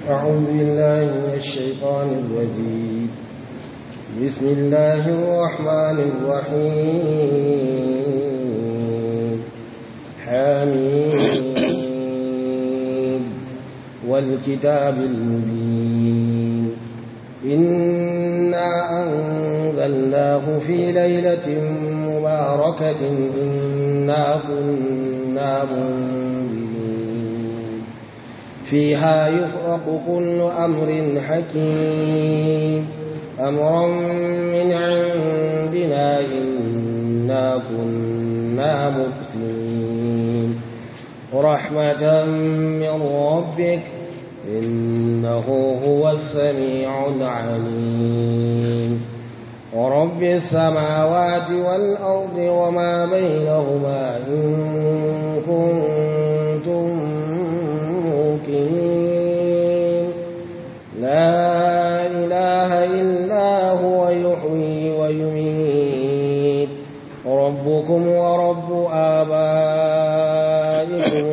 أعوذ بالله من الشيطان الرجيم بسم الله الرحمن الرحيم حميم والكتاب المبين إنا أنزلناه في ليلة مباركة إنا كنا منذرين فيها يفرق كل أمر حكيم أمرا من عندنا إنا كنا مبسمين رحمة من ربك إنه هو السميع العليم ورب السماوات والأرض وما بينهما إن كنتم موقنين لا إله إلا هو يحيي ويميت ربكم ورب آبائكم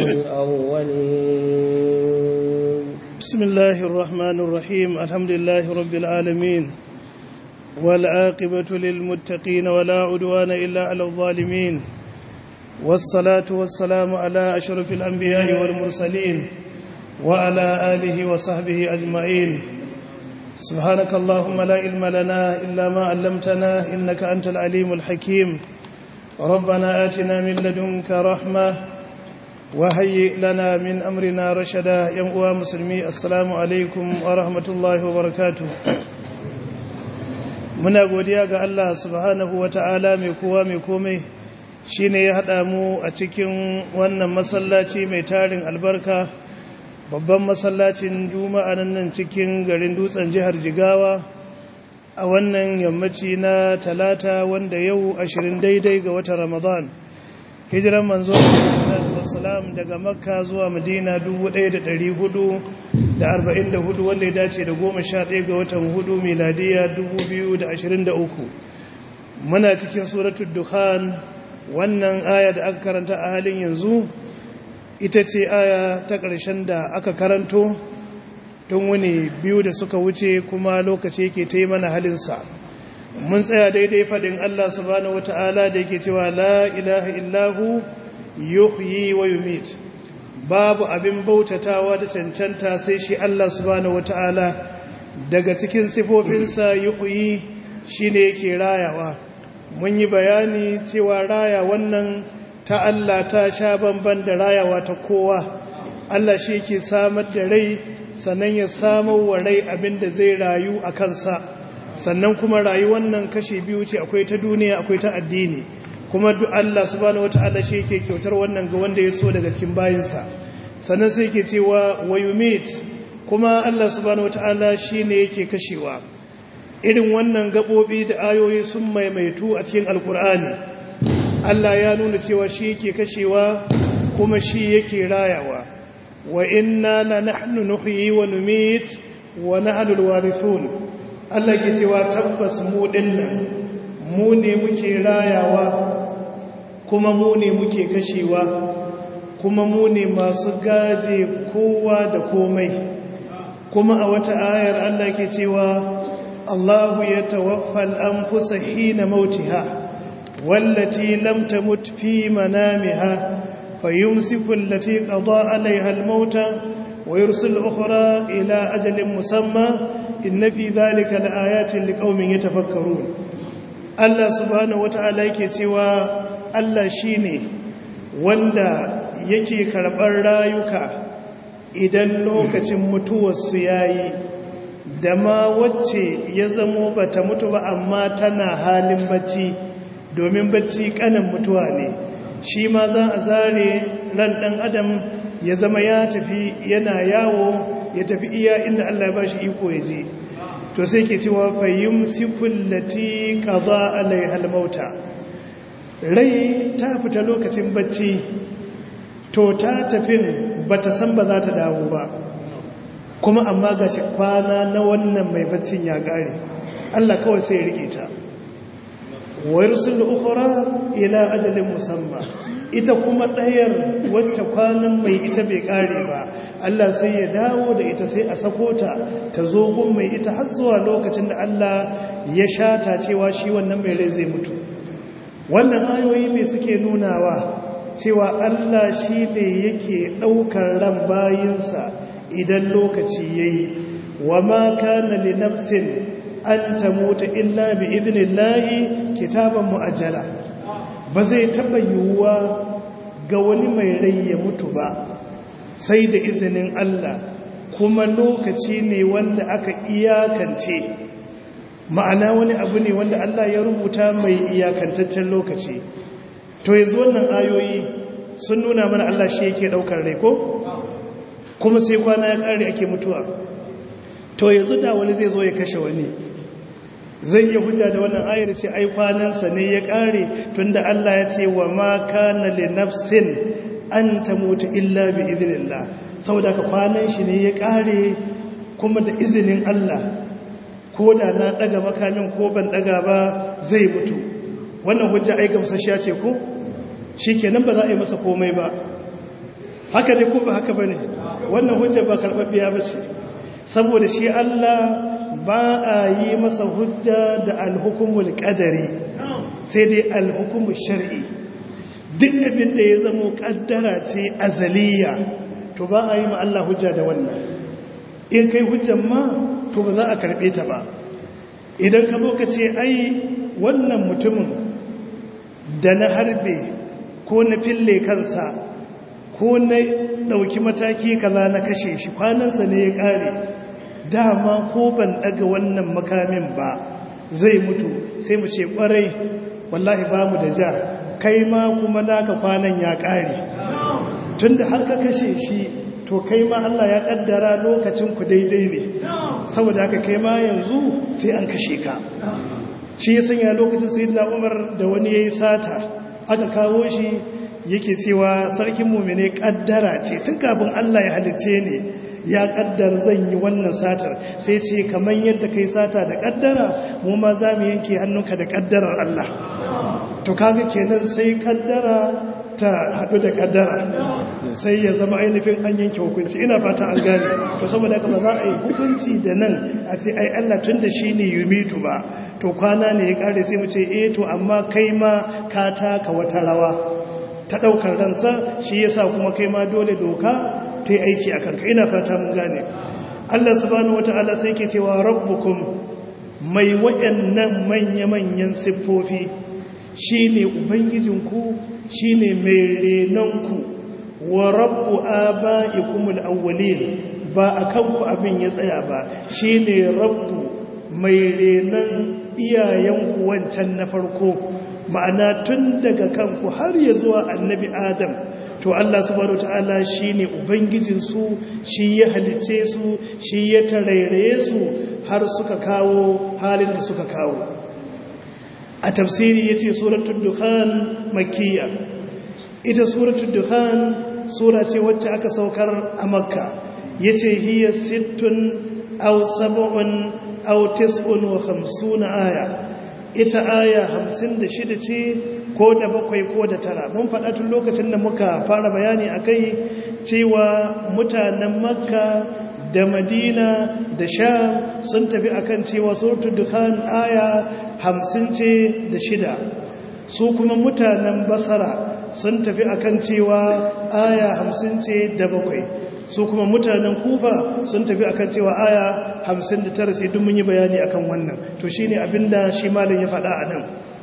الأولين بسم الله الرحمن الرحيم الحمد لله رب العالمين والعاقبة للمتقين ولا عدوان إلا على الظالمين والصلاة والسلام على أشرف الأنبياء والمرسلين وعلى آله وصحبه أجمعين سبحانك اللهم لا علم لنا إلا ما علمتنا إنك أنت العليم الحكيم ربنا آتنا من لدنك رحمة وهيئ لنا من أمرنا رشدا يا مسلمي السلام عليكم ورحمة الله وبركاته muna godiya ga Allah subhanahu wa ta'ala mai kowa mai komai shi ne ya haɗa mu a cikin wannan masallaci mai tarin albarka babban masallacin juma'a nan cikin garin dutsen jihar jigawa a wannan yammaci na talata wanda yau ashirin daidai ga watan ramadan hijiran manzo wasalam daga makka zuwa madina 1444 wanda ya dace da 11 ga watan hudu miladiya 2023 muna cikin suratul dukhan wannan aya da aka karanta a halin yanzu ita ce aya ta ƙarshen da aka karanto tun wani biyu da suka wuce kuma lokaci yake ta yi mana halinsa mun tsaya daidai faɗin Allah subhanahu wata'ala da yake cewa la ilaha illahu yuhyi wa yumit babu abin bautatawa da cancanta sai shi Allah subhanahu wata'ala daga cikin sifofinsa yuhyi shine yake rayawa mun yi bayani cewa raya wannan ta Allah ta sha bamban da rayawa ta kowa Allah shi yake samar da rai sannan ya samar wa rai abin da zai rayu a kansa sannan kuma rayuwar nan kashi biyu ce akwai ta duniya akwai ta addini kuma duk Allah subhanahu wataala shi yake kyautar wannan ga wanda ya so daga cikin bayinsa sannan sai yake cewa wayumit kuma Allah subhanahu wataala shine yake kashewa irin wannan gabobi da ayoyi sun maimaitu a cikin alkur'ani Allah ya nuna cewa shi yake kashewa kuma shi yake rayawa wa inna la nahnu nuhyi wa numit wa nahnu alwarithun Allah ke cewa tabbas mu dinnan mu ne muke rayawa kuma mu ne muke kashewa kuma mu ne masu gaje kowa da komai kuma a wata ayar Allah ke cewa Allahu ya tawaffal anfusa hina mautiha wallati lam tamut fi manamiha fayumsiku allati qada alaiha almauta wa yursil ukhra ila ajalin musamma inna fi dhalika laayatin liqaumin yatafakkarun Allah subhanahu wataala yake cewa Allah shine wanda yake karɓar rayuka idan lokacin mutuwarsu yayi da ma wacce ya zamo bata mutu ba amma tana halin bacci domin bacci kanan mutuwa ne shi ma za a zare ran ɗan adam ya zama ya tafi yana yawo ya tafi iya inda Allah ya ba shi iko ya je to sai ke cewa fayyum sikullati qada alaiha almauta rai ta fita lokacin bacci to ta tafin bata san ba za ta dawo ba kuma amma gashi kwana na wannan mai baccin ya kare Allah kawai sai ya rike ta wa yursul ukhra ila ajalin musamma ita kuma ɗayar wacce kwanan mai ita bai ƙare ba Allah sai ya dawo da ita sai a sako ta ta zo gun mai ita har zuwa lokacin da Allah ya shata cewa shi wannan mai rai zai mutu wannan ayoyi mai suke nunawa cewa Allah shi ne yake ɗaukar ran bayinsa idan lokaci ya yi wa ma kana li nafsin an ta mutu illa bi idinillahi kitaban mu'ajjala ba zai taɓa yiwuwa ga wani mai rai ya mutu ba sai da izinin Allah kuma lokaci ne wanda aka iyakance ma'ana wani abu ne wanda Allah ya rubuta mai iyakantaccen lokaci to yanzu wannan ayoyi sun nuna mana Allah shi yake daukar rai ko kuma sai kwana ya kare ake mutuwa to yanzu da wani zai zo ya kashe wani zai iya hujja da wannan ayar ce ai kwanansa ne ya kare tunda Allah ya ce wa ma kana li nafsin an tamuta illa bi idnillah saboda ka kwanan shi ne ya kare kuma da izinin Allah ko da na daga makamin ko ban daga ba zai mutu wannan hujja ai gamsashiya ce ko shikenan ba za a yi masa komai ba haka ne ko ba haka bane wannan hujja ba karbabbiya ba ce saboda shi Allah ba a yi masa hujja da alhukumul qadari sai dai alhukumul shar'i duk abin da ya zamo kaddara ce azaliya to ba a yi ma Allah hujja da wannan in kai hujjan ma to ba za a karbe ta ba idan ka zo ka ce ai wannan mutumin da na harbe ko na fille kansa ko na ɗauki mataki kaza na kashe shi kwanansa ne ya ƙare dama ko ban ɗaga wannan makamin ba zai mutu sai mu ce ƙwarai wallahi ba mu da ja kai ma kuma naka kwanan ya ƙare tun da har ka kashe shi to kai ma Allah ya ƙaddara lokacin ku daidai ne saboda haka kai ma yanzu sai an kashe ka shi ya sanya lokacin sayyidina Umar da wani yayi sata aka kawo shi yake cewa sarkin mumine kaddara ce tun kafin Allah ya halice ne ya kaddar zan yi wannan satar sai ce kamar yadda kai sata da kaddara mu ma za mu yanke hannunka da kaddarar Allah to kaga kenan sai kaddara ta haɗu da kaddara sai ya zama ainihin an yanke hukunci ina fata an gane to saboda haka ba za a yi hukunci da nan a ce ai Allah tun da shi ne yumitu ba to kwana ne ya kare sai mu ce eh to amma kai ma ka taka wata rawa ta daukar ransa shi yasa kuma kai ma dole doka ta yi aiki a kanka ina fata mun gane Allah subhanahu wataala sai ke cewa rabbukum mai waɗannan manya-manyan siffofi shine ubangijinku shine mai renonku wa rabbu aba'ikumul awwalin ba akan ku abin ya tsaya ba shine rabbu mai renon iyayenku wancan na farko ma'ana tun daga kanku har ya zuwa annabi adam to Allah subhanahu ta'ala shine ubangijin su shi ya halice su shi ya tarairaye su har suka kawo halin da suka kawo a tafsiri yace suratul dukhan makkiya ita suratul dukhan sura ce wacce aka saukar a makka yace hiya sittun aw sab'un aw tis'un wa khamsuna aya ita aya hamsin da shida ce ko da bakwai ko da tara mun faɗa tun lokacin da muka fara bayani a kai cewa mutanen makka da madina da sham sun tafi akan cewa suratul dukhan aya hamsin ce da shida su kuma mutanen basara sun tafi akan cewa aya hamsin ce da bakwai su kuma mutanen kufa sun tafi akan cewa aya hamsin da tara sai duk mun yi bayani akan wannan to shi ne abinda shi malin ya faɗa a nan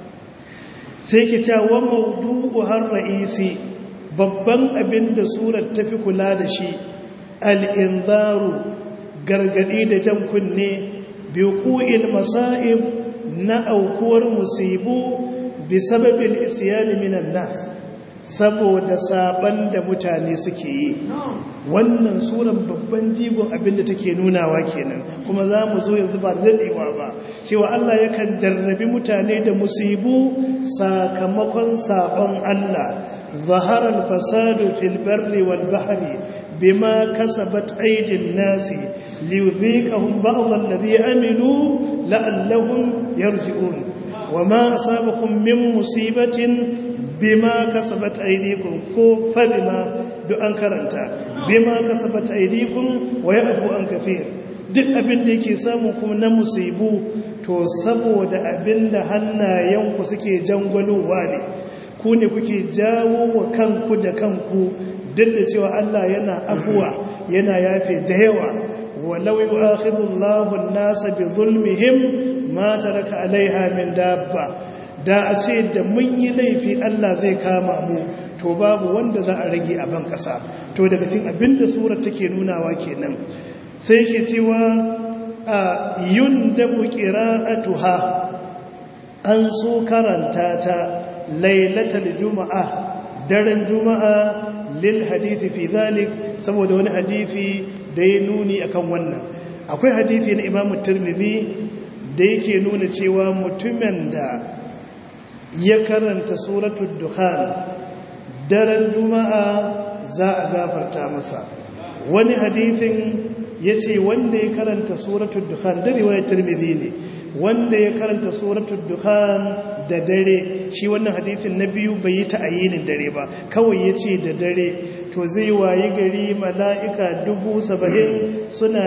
sai ke cewa maudu'u har ra'isi babban abinda surar tafi kula da shi al'inzaru gargaɗi da jan kunne biyu masa'ib na aukuwar musibu bi sababin isyani minan nas saboda saban da mutane suke yi wannan suran babban jigon abinda take nunawa kenan kuma za mu zo yanzu ba daɗewa ba cewa Allah yakan jarrabi mutane da musibu sakamakon sabon Allah zaharar fasadu fil barri wal bahri bima kasabat aydin nasi liyudhiqahum ba'd alladhi amilu la'allahum yarji'un wama asabakum min musibatin bima kasabat aydikum ko fa bima duk an karanta bima kasabat aydikum wa ya'fu an kafir duk abin da yake samu kuma na musibu to saboda abin da hannayenku suke jangwalowa ne ku ne kuke jawo wa kanku da kanku duk da cewa Allah yana afuwa yana yafe da yawa walau yu'akhidullahu an-nasa bi zulmihim ma taraka alaiha min dabba da a ce da mun yi laifi Allah zai kama mu to babu wanda za a rage a ban kasa to daga cikin abinda surar take nunawa kenan sai ke cewa a yundabu qira'atuha an so karanta ta lailatul juma'a daren juma'a lil hadithi fi zalik saboda wani hadithi da ya nuni akan wannan akwai hadithi na Imam Tirmidhi da yake nuna cewa mutumin da ya karanta suratul dukhan daren juma'a za a gafarta masa wani hadithin ya ce wanda ya karanta suratul dukhan da riwayar tirmidhi ne wanda ya karanta suratul dukhan da dare shi wannan hadithin na biyu bai yi ta'ayinin dare ba kawai ya ce da dare to zai wayi gari mala'ika dubu saba'in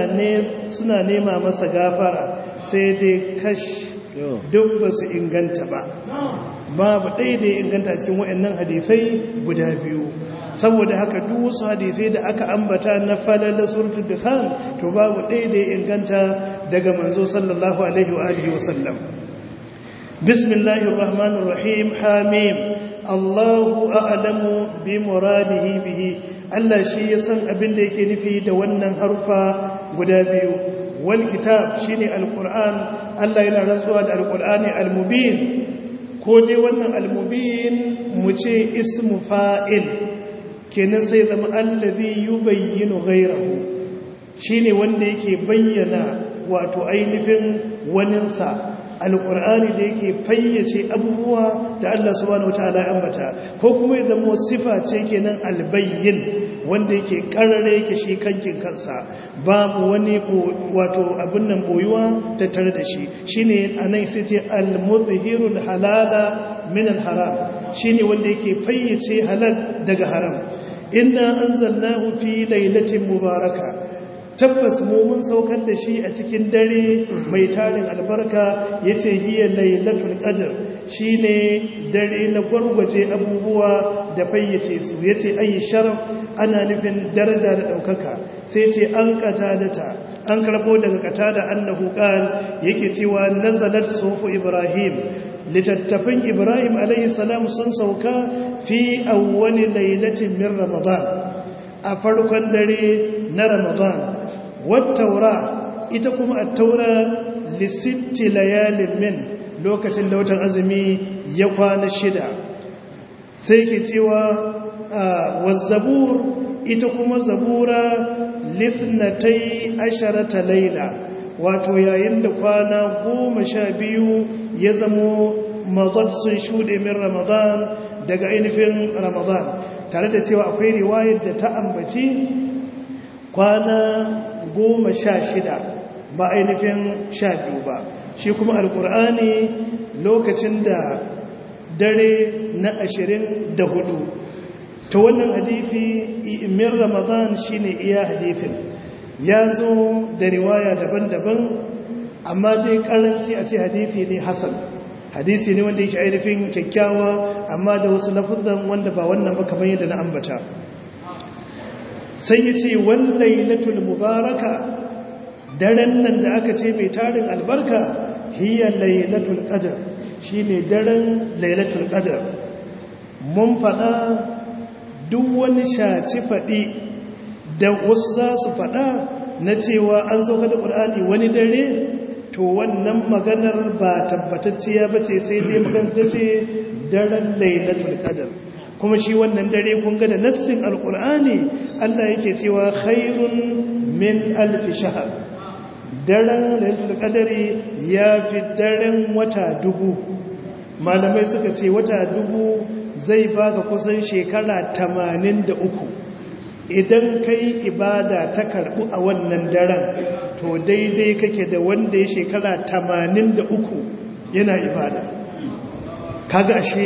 suna nema masa gafara sai dai kash duk ba su inganta ba babu ɗaya da ya inganta cikin waɗannan hadisai guda biyu saboda haka duk wasu hadisai da aka ambata na falala suratul dukhan to babu ɗaya da ya inganta daga manzo sallallahu alaihi wa alihi wa sallam bismillahir rahmanir rahim hamim Allahu a'lamu bi muradihi bihi Allah shi ya san abin da yake nufi da wannan harfa guda biyu wal kitab shine alquran Allah yana rantsuwa da alqurani almubin ko dai wannan almubin mu ce ismu fa'il kenan sai zama allazi yubayyinu ghayrahu shine wanda yake bayyana wato ainihin waninsa alƙur'ani da yake fayyace abubuwa da Allah subhanahu wataala ya ambata ko kuma ya zama sifa ce kenan albayyin wanda yake karare yake shi kankin kansa babu wani wato abin nan boyuwa tattare da shi shine anan sai ce al-muzhirul halala min al-haram shine wanda yake fayyace halal daga haram inna anzalnahu fi lailatin mubaraka tabbas mu mun saukar da shi a cikin dare mai tarin albarka yace hiya lailatul qadr shine dare na gwargwaje abubuwa da fayyace su yace ayi sharaf ana nufin daraja da daukaka sai ce an katadata an karbo daga katada annahu qal yake cewa nazalat sufu ibrahim littattafin ibrahim alayhi salam sun sauka fi awwali lailatin min ramadan a farkon dare na ramadan wattaura ita kuma attaura lisitti layalin min lokacin da watan azumi ya kwana shida sai ke cewa wazzabur ita kuma zabura lifnatai asharata laila wato yayin da kwana goma sha biyu ya zamo mazad sun shuɗe min ramadan daga ainihin ramadan tare da cewa akwai riwayar da ta ambaci kwana goma sha shida ba ainihin sha biyu ba shi kuma alkur'ani lokacin da dare na ashirin da hudu ta wannan hadifi min ramadan shine iya hadifin ya zo da riwaya daban-daban amma dai karanci a ce hadifi ne hasan hadisi ne wanda yake ainihin kyakkyawa amma da wasu lafuzan wanda ba wannan ba kamar yadda na ambata sai ya ce wallailatul mubaraka daren nan da aka ce mai tarin albarka hiya lailatul qadr shine daren lailatul qadr mun fada duk wani shaci fadi da wasu za su fada na cewa an sauka da qur'ani wani dare to wannan maganar ba tabbatacciya bace sai dai magana ce daren lailatul qadr kuma shi wannan dare kun ga da nassin alkur'ani Allah yake cewa khairun min alfi shahar daren lailatul qadari ya fi daren wata dubu malamai suka ce wata dubu zai baka kusan shekara 83 idan kai ibada ta karbu a wannan daren to daidai kake da wanda ya shekara 83 yana ibada kaga ashe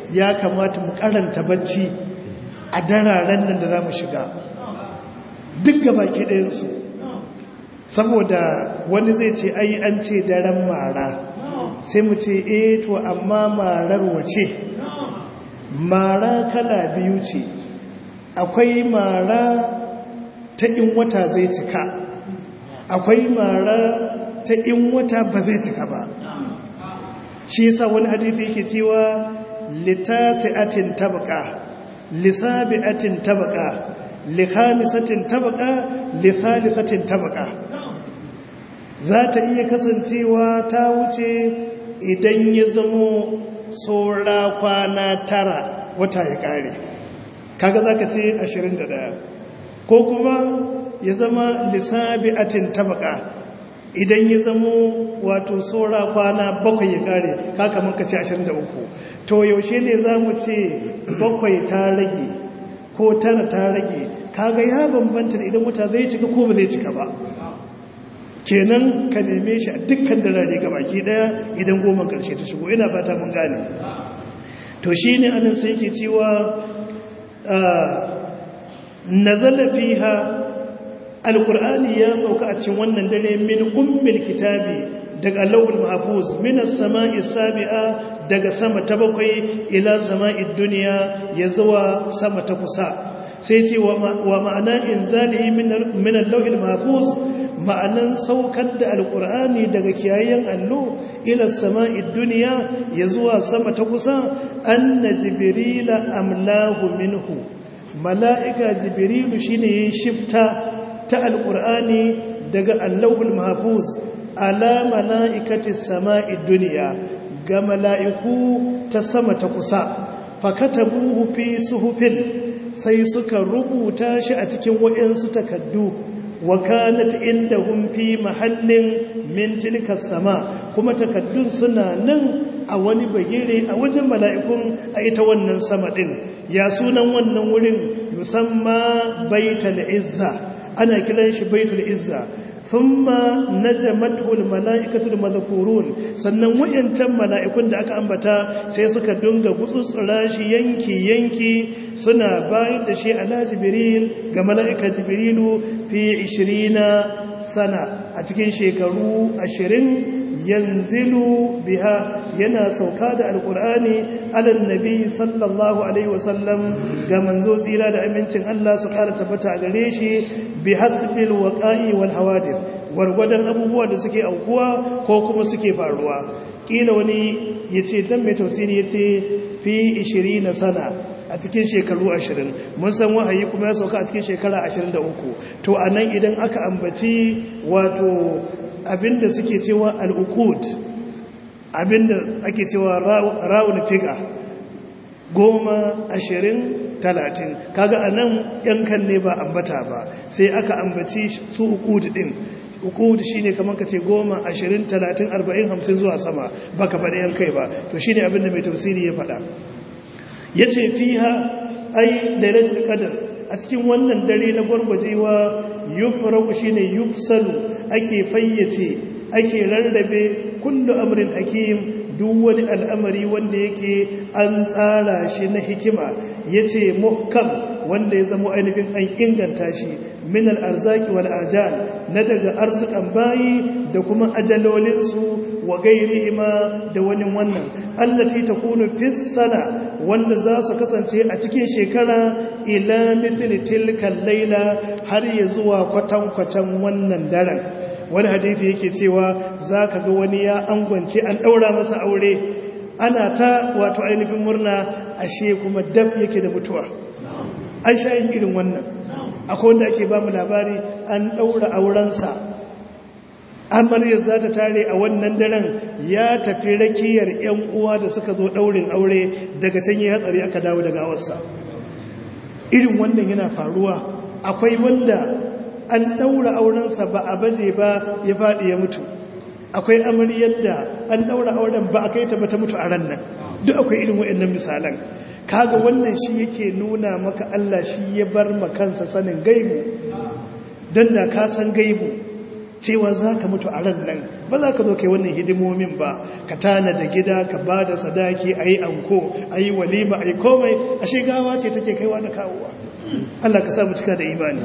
ya kamata mu karanta bacci a dararen nan da za mu shiga duk gaba ke ɗayansu saboda wani zai ce ai an ce daren mara sai mu ce eh to amma marar wace mara kala biyu ce akwai mara ta in wata zai cika akwai mara ta in wata ba zai cika ba shi yasa wani hadisi yake cewa litasi'atin tabqa lisabi'atin tabqa likhamisatin tabqa lithalithatin tabqa za ta iya kasancewa ta wuce idan ya zamo saura kwana tara wata ya kare kaga zaka ce 21 ko kuma ya zama lisabi'atin tabqa idan ya zamo wato saura kwana bakwai ya kare kaka muka ce 23 to yaushe ne za mu ce bakwai ta rage ko tara ta rage kaga ya bambanta idan wata zai cika ko ba zai cika ba kenan ka neme shi a dukkan darare ga baki daya idan goma karshe ta shigo ina fata mun gane to shi ne anan sai ke cewa nazala fiha alkur'ani ya sauka a cikin wannan dare min ummil kitabi daga lawul mahfuz min as-sama'i sabi'a daga sama ta bakwai ila sama'id dunya ya zuwa sama ta kusa sai ce wa ma'ana inzalihi min al-lawhil mahfuz ma'anan saukar da alkur'ani daga kiyayen allo ila sama'id dunya ya zuwa sama ta kusa anna jibrila amlahu minhu mala'ika jibrilu shine ya shifta ta alƙur'ani daga allahul mahfuz ala mala'ikati sama'id duniya ga mala'iku ta sama ta kusa fakatabuhu fi suhufin sai suka rubuta shi a cikin waɗansu takaddu wa kanat indahum fi mahallin min tilka sama kuma takaddun suna nan a wani bagire a wajen mala'ikun a ita wannan sama din ya sunan wannan wurin musamma baitul izza ana kiran shi baitul izza thumma najamatul malaikatul madhkurun sannan wayancan mala'ikun da aka ambata sai suka dunga gutsutsura shi yanki yanki suna bayar da shi ala jibril ga mala'ika jibrilu fi 20 sana a cikin shekaru 20 yanzilu biha yana sauka da alkur'ani alal nabi sallallahu alaihi wasallam ga manzo tsira da amincin Allah su kara tabbata a gare shi bi hasbil waqa'i wal hawadith wargwadon abubuwa da suke aukuwa ko kuma suke faruwa kila wani yace dan mai tafsiri yace fi 20 sana a cikin shekaru 20 mun san wahayi kuma ya sauka a cikin shekara 23 to anan idan aka ambaci wato abinda suke cewa al'ukud abinda ake cewa rawun figa goma ashirin talatin kaga a nan yankan ne ba ambata ba sai aka ambaci su ukud din ukud shi ne kamar ka ce goma ashirin talatin arba'in hamsin zuwa sama ba ka faɗi yankai ba to shi ne abinda mai tafsiri ya faɗa ya ce fiha ai lailatul qadr a cikin wannan dare na gwargwajewa yufraku shine yufsalu ake fayyace ake rarrabe kullu amrin hakim duk wani al'amari wanda yake an tsara shi na hikima yace muhkam wanda ya zama ainihin an inganta shi min al'arzaki wal ajal na daga arzikan bayi da kuma ajalolinsu wa gairi ma da wani wannan allati ta kunu fissana wanda za su kasance a cikin shekara ila mithli tilkan laila har ya zuwa kwatankwacen wannan daren wani hadithi yake cewa za ka ga wani ya angwance an ɗaura masa aure ana ta wato ainihin murna ashe kuma dab yake da mutuwa an sha yin irin wannan akwai wanda ake ba mu labari an ɗaura aurensa amaryar za ta tare a wannan daren ya tafi rakiyar 'yan uwa da suka zo ɗaurin aure daga can yi hatsari aka dawo daga awarsa irin wannan yana faruwa akwai wanda an ɗaura aurensa ba a baje ba ya faɗi ya mutu akwai amaryar da an ɗaura auren ba a kai ta ba ta mutu a ran nan duk akwai irin waɗannan misalan kaga wannan shi yake nuna maka Allah shi ya bar makansa sanin gaibu don da ka san gaibu cewa za ka mutu a ran nan ba za ka zo kai wannan hidimomin ba ka tana da gida ka ba da sadaki a yi anko a yi walima a yi komai a shigawa ce take kaiwa da kawowa Allah ka samu cika da imani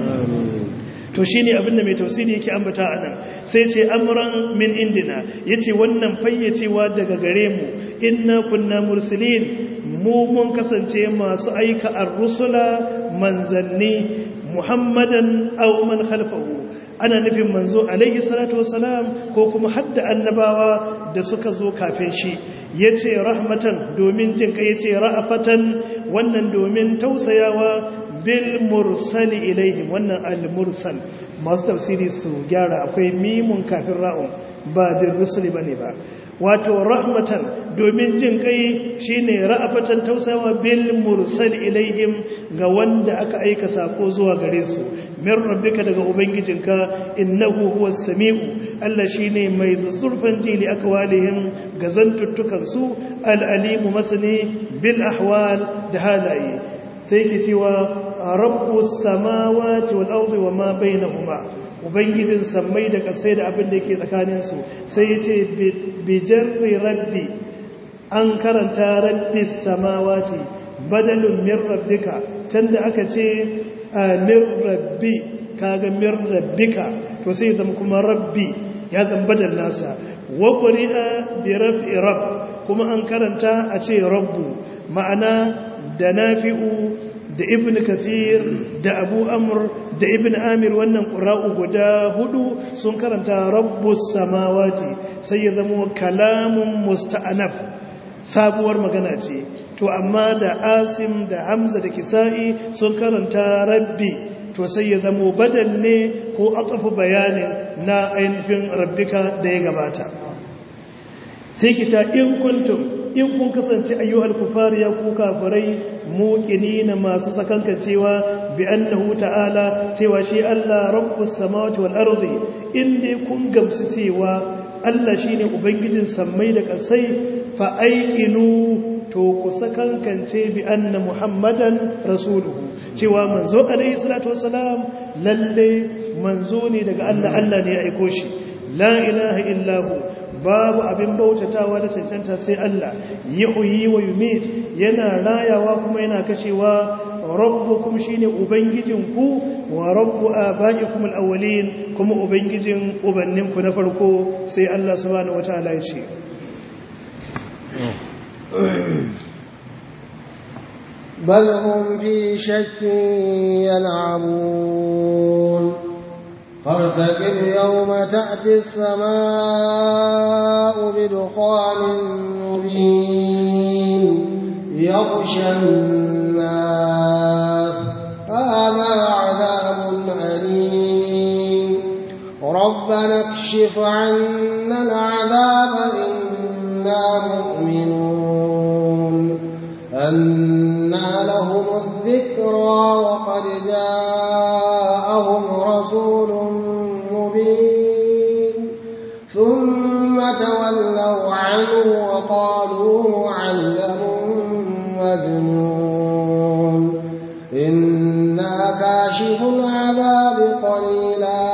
to shi ne abinda mai tausiri yake ambata a nan sai ce amuran min indina ya ce wannan fayyacewa daga gare mu inna kunna mursalin mu mun kasance masu aika ar-rusula manzanni muhammadan aw man khalfahu ana nufin manzo alaihi salatu wassalam ko kuma hadda annabawa da suka zo kafin shi yace rahmatan domin jin kai yace ra'afatan wannan domin tausayawa bil mursali ilaihim wannan al mursal masu tafsiri su gyara akwai mimun kafin ra'un ba bil rusuli bane ba wato rahmatan domin jin kai shine ra'afatan tausayawa bil mursal ilaihim ga wanda aka aika sako zuwa gare su min rabbika daga ubangijinka innahu huwas samiu Allah shine mai zuzzurfan jili akwalihim ga zantuttukan su al alimu masani bil ahwal da halaye sai ke cewa rabbus samawati wal ardi wama bainahuma ubangijin sammai da kasai da abin da yake tsakaninsu sai ya ce bijarri rabbi an karanta rabbi samawati badalun min rabbika tanda aka ce min rabbi kaga min rabbika to sai ya zama kuma rabbi ya zama badal nasa wa quri'a bi raf'i rabb kuma an karanta a ce rabbu ma'ana da nafi'u da ibn kathir da abu amur da ibn amir wannan ƙura'u guda hudu sun karanta rabbus samawati sai ya zama kalamun musta'anaf sabuwar magana ce to amma da asim da hamza da kisa'i sun karanta rabbi to sai ya zama badal ne ko atafu bayanin na ainihin rabbika da ya gabata sai kita in kuntum in kun kasance ayyuhal kufar ya ku kafirai muqinina masu sakanka cewa bi annahu ta'ala cewa shi Allah rabbus samawati wal ardi inda kun gamsu cewa Allah shine ubangijin sammai da kasai fa aiqinu to ku sakankance bi anna muhammadan rasuluhu cewa manzo alaihi salatu wassalam lalle manzo ne daga Allah Allah ne ya aiko shi la ilaha illahu babu abin bautatawa da cancanta sai Allah yuhyi wa yumit yana rayawa kuma yana kashewa rabbukum shine ubangijinku wa rabbu abaikum alawwalin kuma ubangijin ubanninku na farko sai Allah subhanahu wataala ya ce بل هم في شك يلعبون فارتقب يوم تأتي السماء بدخان مبين يغشى الناس هذا عذاب أليم ربنا اكشف عنا العذاب إنا مؤمنون أنا لهم الذكرى وقد جاءهم رسول مبين ثم تولوا عنه وقالوا معلم مجنون إنا كاشف العذاب قليلا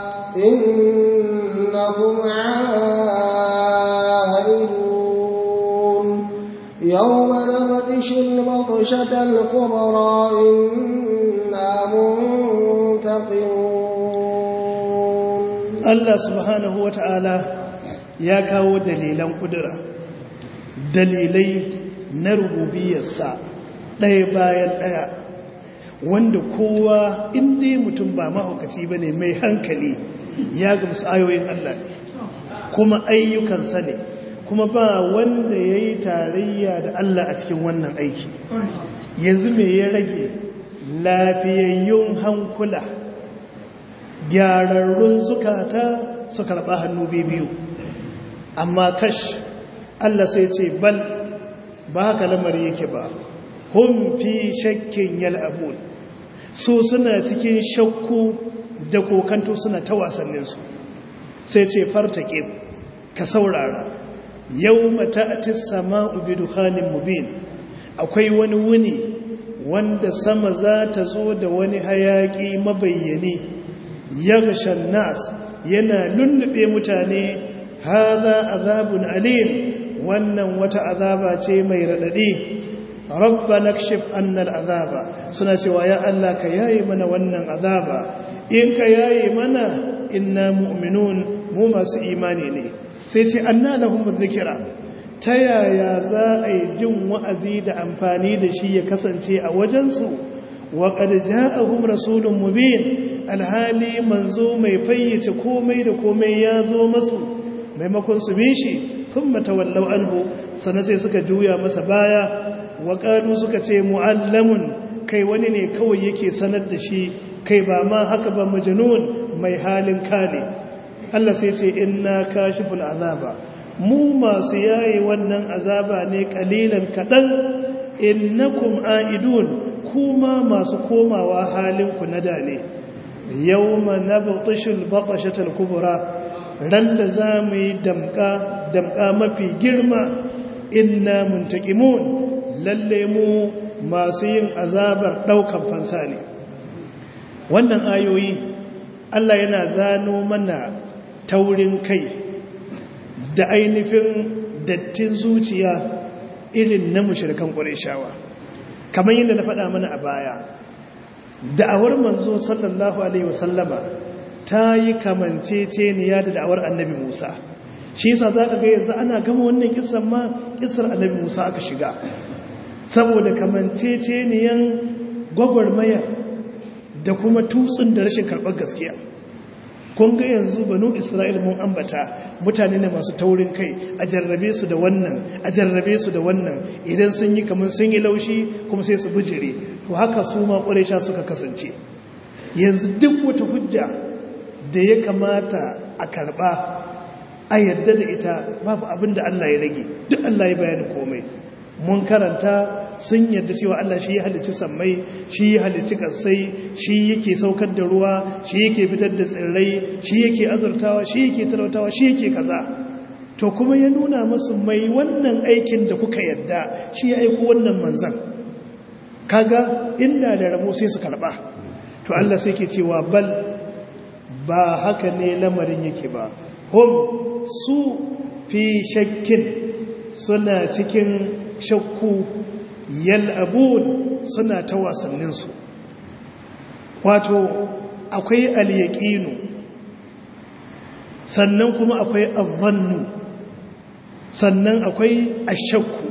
إنكم عائدون يوم نبطش البطشة الكبرى إنا منتقمون Allah subhanahu wa ta'ala ya kawo dalilan kudura dalilai na rububiyarsa ɗaya bayan ɗaya wanda kowa inda mutum ba mahaukaci ba ne mai hankali ya gamsu ayoyin Allah ne kuma ayyukansa ne kuma ba wanda ya yi tarayya da Allah a cikin wannan aiki yanzu mai ya rage lafiyayyun hankula gyararrun zukata su karɓa hannu biyu amma kash Allah sai ce bal ba haka lamari yake ba hun fi shakkin yal'abun so suna cikin shakku da kokanto suna ta wasanninsu sai ce fartake ka saurara yau mata'atis sama'u bi dukhanin mubin akwai wani wuni wanda sama za ta zo da wani hayaki mabayyani yaghshan nas yana lullube mutane hadha azabun alim wannan wata azaba ce mai radadi rabbana kshif anna al'azaba suna cewa ya Allah ka yaye mana wannan azaba in ka yaye mana inna mu'minun mu masu imani ne sai ce anna lahum dhikra ta yaya za a yi jin wa'azi da amfani da shi ya kasance a wajensu wa qad ja'ahum rasulun mubin alhali manzo mai fayyace komai da komai ya zo masu maimakon su bi shi thumma tawallaw anhu sana sai suka juya masa baya wa qalu suka ce muallamun kai wani ne kawai yake sanar da shi kai ba ma haka ba majnun mai halin kane Allah sai ce inna kashiful azaba mu masu yayi wannan azaba ne kalilan kadan innakum aidun kuma masu komawa halin ku na dane yawma nabtishul batashatal kubra ran da zamu yi damka damka mafi girma inna muntaqimun lalle mu masu yin azabar daukan fansa ne wannan ayoyi Allah yana zano mana taurin kai da ainihin dattin zuciya irin na mushrikan ƙwarishawa kamar yadda na faɗa mana a baya da'awar manzo sallallahu alaihi wasallama ta yi kamanceceniya da da'awar annabi musa shi yasa za ka ga yanzu ana gama wannan kisan ma kisar annabi musa aka shiga saboda kamanceceniyan gwagwarmaya da kuma tutsun da rashin karɓar gaskiya kun ga yanzu banu isra'il mun ambata mutane ne masu taurin kai a jarrabe su da wannan a jarrabe su da wannan idan sun yi kamar sun yi laushi kuma sai su bijire to haka su ma ƙwarisha suka kasance yanzu duk wata hujja da ya kamata a karɓa a yadda da ita babu abin da Allah ya rage duk Allah ya bayani komai mun karanta sun yadda cewa Allah shi ya halicci sammai shi ya halicci kasai shi yake saukar da ruwa shi yake fitar da tsirrai shi yake azurtawa shi yake talautawa shi yake kaza to kuma ya nuna musu mai wannan aikin da kuka yadda shi ya aiko wannan manzan kaga inda da rabo sai su karba to Allah sai ke cewa bal ba haka ne lamarin yake ba hum su fi shakkin suna cikin shakku yal'abun suna ta wasanninsu wato akwai alyaƙinu sannan kuma akwai avannu sannan akwai ashakku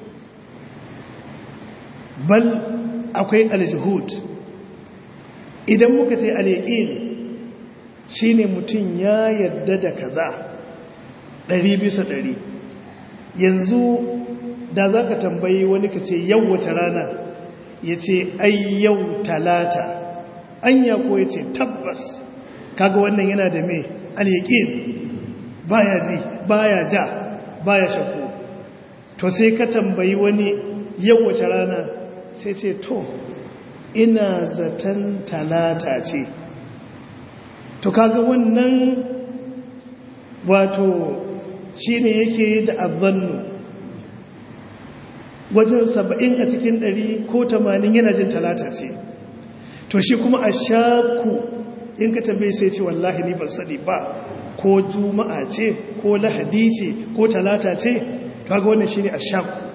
bal akwai aljihud idan muka ce alyaƙin shine mutum ya yadda da kaza ɗari bisa ɗari yanzu da za ka tambayi wani ka ce yau wace rana ya ce ai yau talata anya ko ya ce tabbas kaga wannan yana da mai alyaƙin baya ji baya ja baya shakku to sai ka tambayi wani yau wace rana sai ce to ina zaton talata ce to kaga wannan wato shi ne yake da azannu wajen saba'in a cikin ɗari ko tamanin yana jin talata ce to shi kuma a shaku in ka tambaye sai ce wallahi ni ban sani ba ko juma'a ce ko lahadi ce ko talata ce kaga wannan shi ne a shaku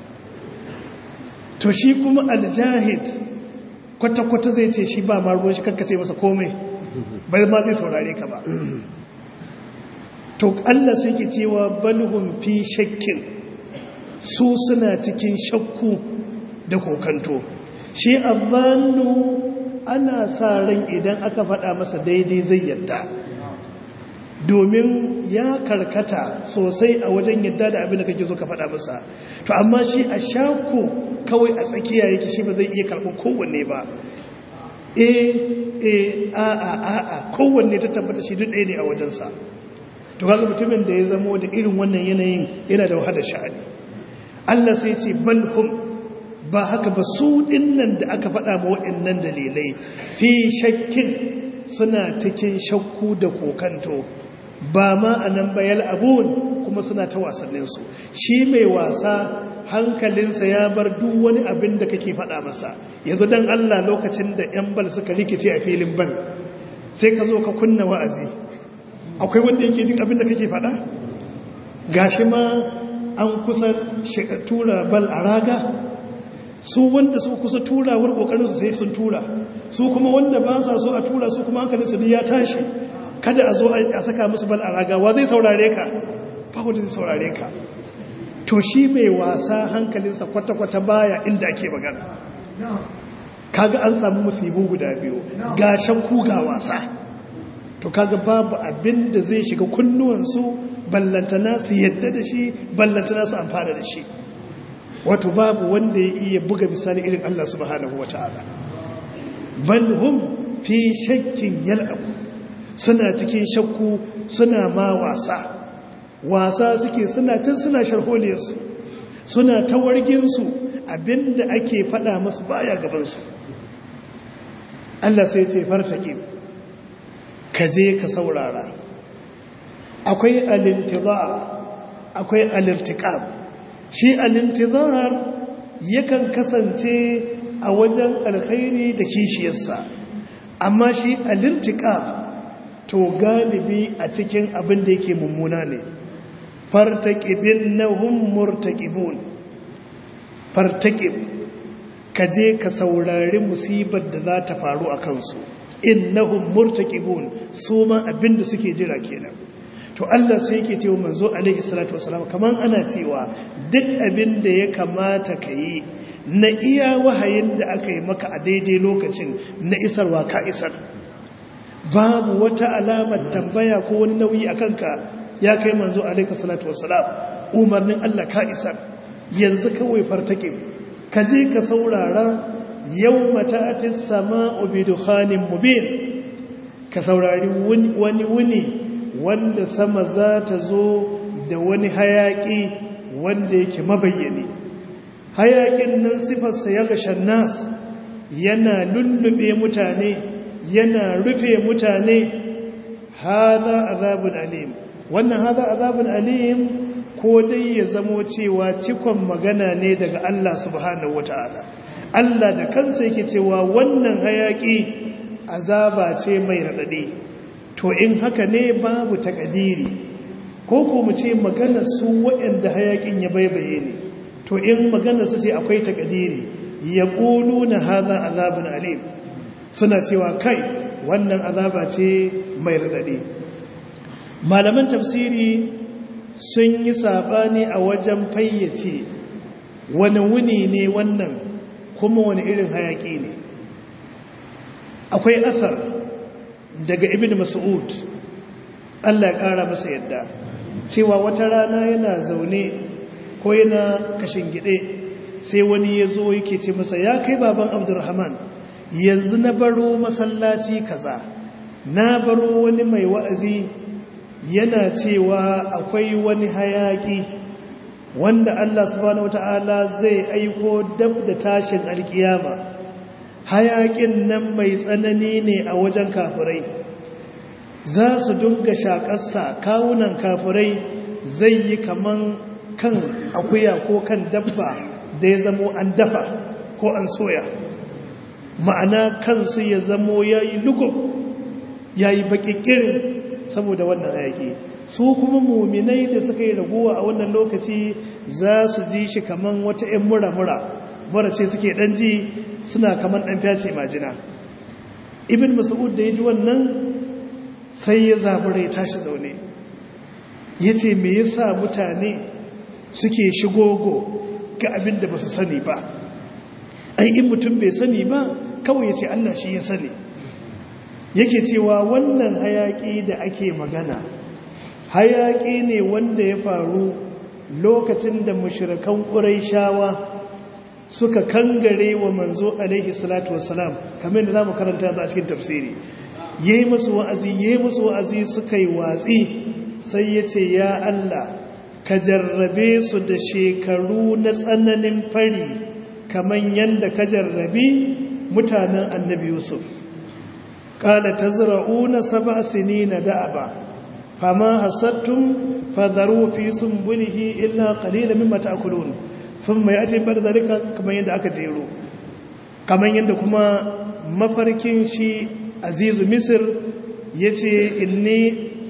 to shi kuma aljahid kwata-kwata zai ce shi ba ma ruwan shi kakkace masa komai bai ma zai saurare ka ba to Allah sai ke cewa balhum fi shakkin su suna cikin shakku da kokanto shi azannu ana sa ran idan aka faɗa masa daidai zai yadda domin ya karkata sosai a wajen yadda da abin da kake so ka faɗa masa to amma shi a shakku kawai a tsakiya yake shi ba zai iya karɓar kowanne ba e e a a a a kowanne ta tabbata shi duk ɗaya ne a wajensa to kaga mutumin da ya zamo da irin wannan yanayin yana da wahalar sha'ani Allah sai ce balhum ba haka ba su dinnan da aka faɗa ma waɗannan dalilai fi shakkin suna cikin shakku da kokanto ba ma a nan bayal abun kuma suna ta wasanninsu shi mai wasa hankalinsa ya bar duk wani abin da kake faɗa masa yanzu don Allah lokacin da 'yan bal suka rikice a filin bal sai ka zo ka kunna wa'azi akwai wanda yake jin abin da kake faɗa gashi ma an kusa tura bal a raga su wanda su kusa turawar kokarin su sai sun tura su kuma wanda ba sa so a tura su kuma hankalin su ya tashi kada a zo a saka musu bal a raga wa zai saurare ka ba wanda zai saurare ka to shi mai wasa hankalinsa kwata-kwata baya inda ake magana kaga an samu musibu guda biyu ga shakku ga wasa to kaga babu abin da zai shiga kunnuwansu ballantana su yadda da shi ballantana su amfana da shi wato babu wanda ya iya buga misali irin Allah subhanahu wata'ala bal hum fi shakkin yal'abu suna cikin shakku suna ma wasa wasa suke suna can suna sharholiyarsu suna tawarginsu abinda ake fada masu baya gabansu Allah sai ce fartake ka je ka saurara akwai alintizar akwai alirtiqab shi alintizar yakan kasance a wajen alkhairi da kishiyarsa amma shi alirtiqab to galibi a cikin abin da yake mummuna ne fartaƙibin na murtaƙibun fartaƙib ka je ka saurari musibar da za ta faru a kansu innahum murtaqibun su ma abinda suke jira kenan to Allah sai yake cewa manzo alaihi salatu wasalam kaman ana cewa duk abinda ya kamata ka yi na iya wahayin da aka yi maka a daidai lokacin na isarwa ka isar babu wata alamar tambaya ko wani nauyi a kanka ya kai manzo alaihi salatu wasalam umarnin Allah ka isar yanzu kawai fartake ka je ka saurara yau mata'atis sama'u bi dukhanin mubin ka saurari wani wuni wanda sama za ta zo da wani hayaki wanda yake mabayyane hayakin nan sifarsa ya gashan nas yana lullube mutane yana rufe mutane hada azabun alim wannan hada azabun alim ko dai ya zamo cewa cikon magana ne daga Allah subhanahu wata'ala Allah da kansa yake cewa wannan hayaki azaba ce mai radade to in haka ne babu takadiri ko ko mu ce magana su waɗanda hayakin ya baibaye ne to in magana su ce akwai takadiri ya na hadha azabun alim suna cewa kai wannan azaba ce mai radade malaman tafsiri sun yi sabani a wajen fayyace wani wuni ne wannan kuma wani irin hayaki ne akwai asar daga ibn mas'ud Allah ya kara masa yadda cewa wata rana yana zaune ko yana kashin gide sai wani ya zo yake ce masa ya kai baban abdurrahman yanzu na baro masallaci kaza na baro wani mai wa'azi yana cewa akwai wani hayaki wanda Allah subhanahu wata'ala zai aiko dab da tashin alkiyama hayakin nan mai tsanani ne a wajen kafirai za su dunga shakarsa kawunan kafirai zai yi kaman kan akuya ko kan dabba da ya zamo an dafa ko an soya ma'ana kansu ya zamo ya yi lugub ya yi bakikirin saboda wannan hayaki su kuma muminai da suka yi raguwa a wannan lokaci za su ji shi kaman wata 'yan mura-mura mura ce suke ɗan ji suna kaman ɗan fyace majina ibn mas'ud da ya ji wannan sai ya zabura ya tashi zaune ya ce me yasa mutane suke shigogo ga abin da ba su sani ba ai in mutum bai sani ba kawai ya ce allah shi ya sani yake cewa wannan hayaki da ake magana hayaki ne wanda ya faru lokacin da mushrikan ƙuraishawa suka kangare wa manzo alaihi salatu wassalam kamar da zamu karanta za a cikin tafsiri yayi musu wa'azi yayi musu wa'azi suka yi watsi sai yace ya Allah ka jarrabe su da shekaru na tsananin fari kaman yanda ka jarrabi mutanen annabi Yusuf qala tazra'una sab'a sinina da'aba fama hasattum fadharu fi sunbulihi illa qalilan mimma ta'kulun thumma ya'ti ba'da dhalika kaman yanda aka jero kaman yanda kuma mafarkin shi azizu misir yace inni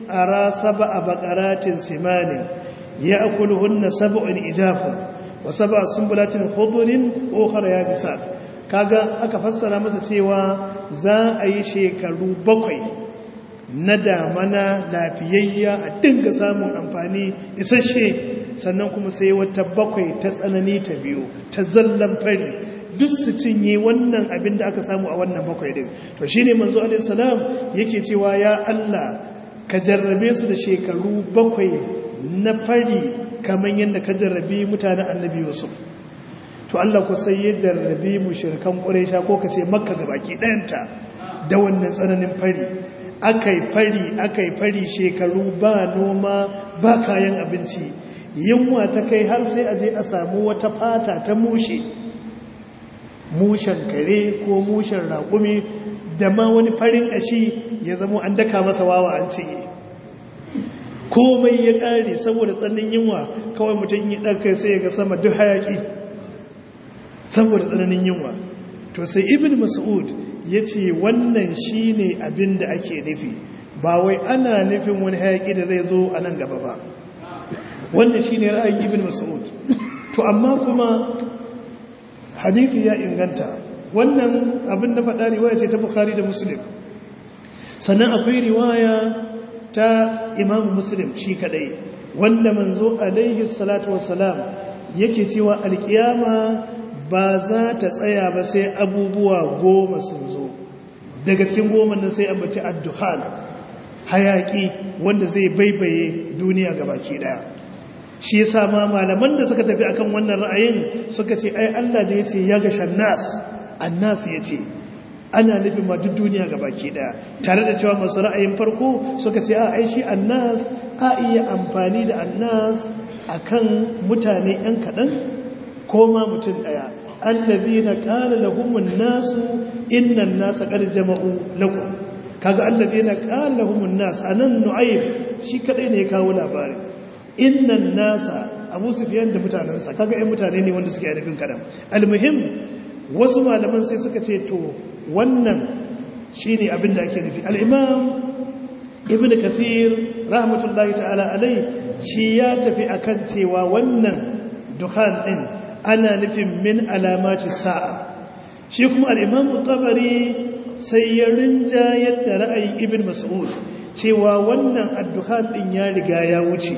ara sab'a baqaratin simanin ya'kuluhunna sab'un ijafun wa sab'a sumbulatin khudrin ukhra yabisat kaga aka fassara masa cewa za a yi shekaru bakwai na damana lafiyayya a dinga samun amfani isasshe sannan kuma sai wata bakwai ta tsanani ta biyu ta zallan fari duk su cinye wannan abin da aka samu a wannan bakwai din to shine manzo alaihi salam yake cewa ya Allah ka jarrabe su da shekaru bakwai na fari kamar yadda ka jarrabe mutanen annabi Yusuf to Allah ku sai ya jarrabe mushrikan Quraysha ko kace Makka gabaki ɗayanta da wannan tsananin fari akai fari akai fari shekaru ba noma ba kayan abinci yunwa ta kai har sai a je a samu wata fata ta mushe mushen kare ko mushen raƙumi da ma wani farin ashi ya zamo an daka masa wawa an cinye komai ya ƙare saboda tsannin yunwa kawai mutum yi ɗarkai sai ya ga sama duk hayaƙi saboda tsananin yunwa to sai ibn mas'ud ya ce wannan shi ne abin da ake nufi ba wai ana nufin wani hayaƙi da zai zo a nan gaba ba wannan shi ne ra'ayin ibn mas'ud to amma kuma hadithi ya inganta wannan abin da faɗa riwaya ce ta bukhari da muslim sannan akwai riwaya ta imam muslim shi kadai wanda manzo alaihi salatu wassalam yake cewa alkiyama ba za ta tsaya ba sai abubuwa goma sun zo daga cikin goma nan sai ambaci addukhan hayaki wanda zai baibaye duniya gabaki daya shi yasa ma malaman da suka tafi akan wannan ra'ayin suka ce ai Allah da yace ya ga shannas annas yace ana nufin ma duk duniya gabaki daya tare da cewa masu ra'ayin farko suka ce a ai shi annas a iya amfani da annas akan mutane yan kadan ko ma mutum daya allazina qala lahumun nasu innan nasa qad jama'u lakum kaga allazina qala lahumun nas anan nu'ayb shi kadai ne ya kawo labarin innan nasa abu sufiyan da mutanensa kaga yan mutane ne wanda suke nufin kadan almuhim wasu malaman sai suka ce to wannan shine abin da ake nufi al-imam ibnu kathir rahmatullahi ta'ala alai shi ya tafi akan cewa wannan dukhan din ana nufin min alamati sa'a shi kuma al-imam tabari sai ya rinja yadda ra'ayin ibn mas'ud cewa wannan ad-dukhan din ya riga ya wuce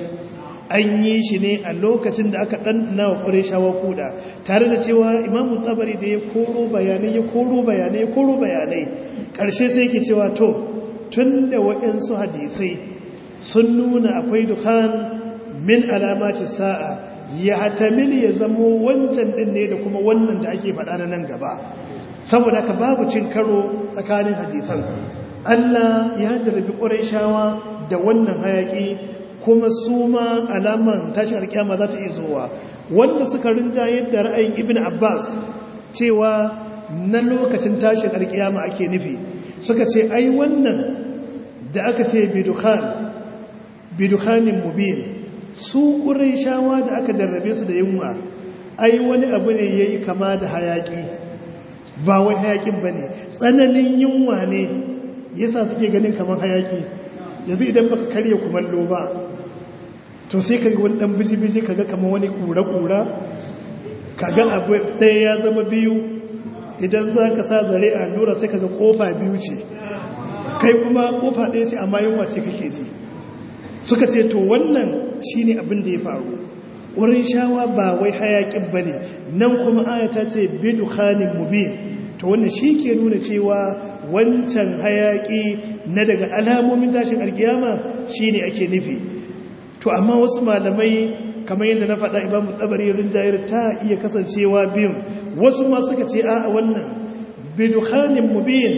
an yi shi ne a lokacin da aka ɗanɗana wa ƙwarishawa kuɗa tare da cewa imamu tsabari da ya koro bayanai ya koro bayanai ya koro bayanai ƙarshe sai ke cewa to tun da waɗansu hadisai sun nuna akwai dukkan min alamacin sa'a ya hatamil ya zamo wancan ɗin ne da kuma wannan da ake faɗa na nan gaba saboda ka babu cin karo tsakanin hadisan Allah ya jarabi ƙwarishawa da wannan hayaƙi kuma su ma alaman tashin alkiyama za ta iya zuwa wanda suka rinja yadda ra'ayin ibn abbas cewa na lokacin tashin alkiyama ake nufi suka ce ai wannan da aka ce bidukhan bidukhanin mubin su shawa da aka jarrabe su da yunwa ai wani abu ne yayi kama da hayaki ba wai hayakin bane tsananin yunwa ne yasa suke ganin kamar hayaki yanzu idan baka karya kumallo ba to sai ka ga wani dan biji-biji ka ga kama wani kura-kura ka ga abu ɗaya ya zama biyu idan za ka sa zare a lura sai ka ga ƙofa biyu ce kai kuma ƙofa ɗaya ce amma yunwa sai kake ji suka ce to wannan shi ne abin da ya faru wurin shawa ba wai hayaƙin ba ne nan kuma ayata ce bidu khanin mubin to wannan shi ke nuna cewa wancan hayaƙi na daga alamomin tashin alkiyama shi ne ake nufi to amma wasu malamai kamar yadda na faɗa imamu tsabari rinjayar ta iya kasancewa biyun wasu ma suka ce a wannan bidukhanin mubin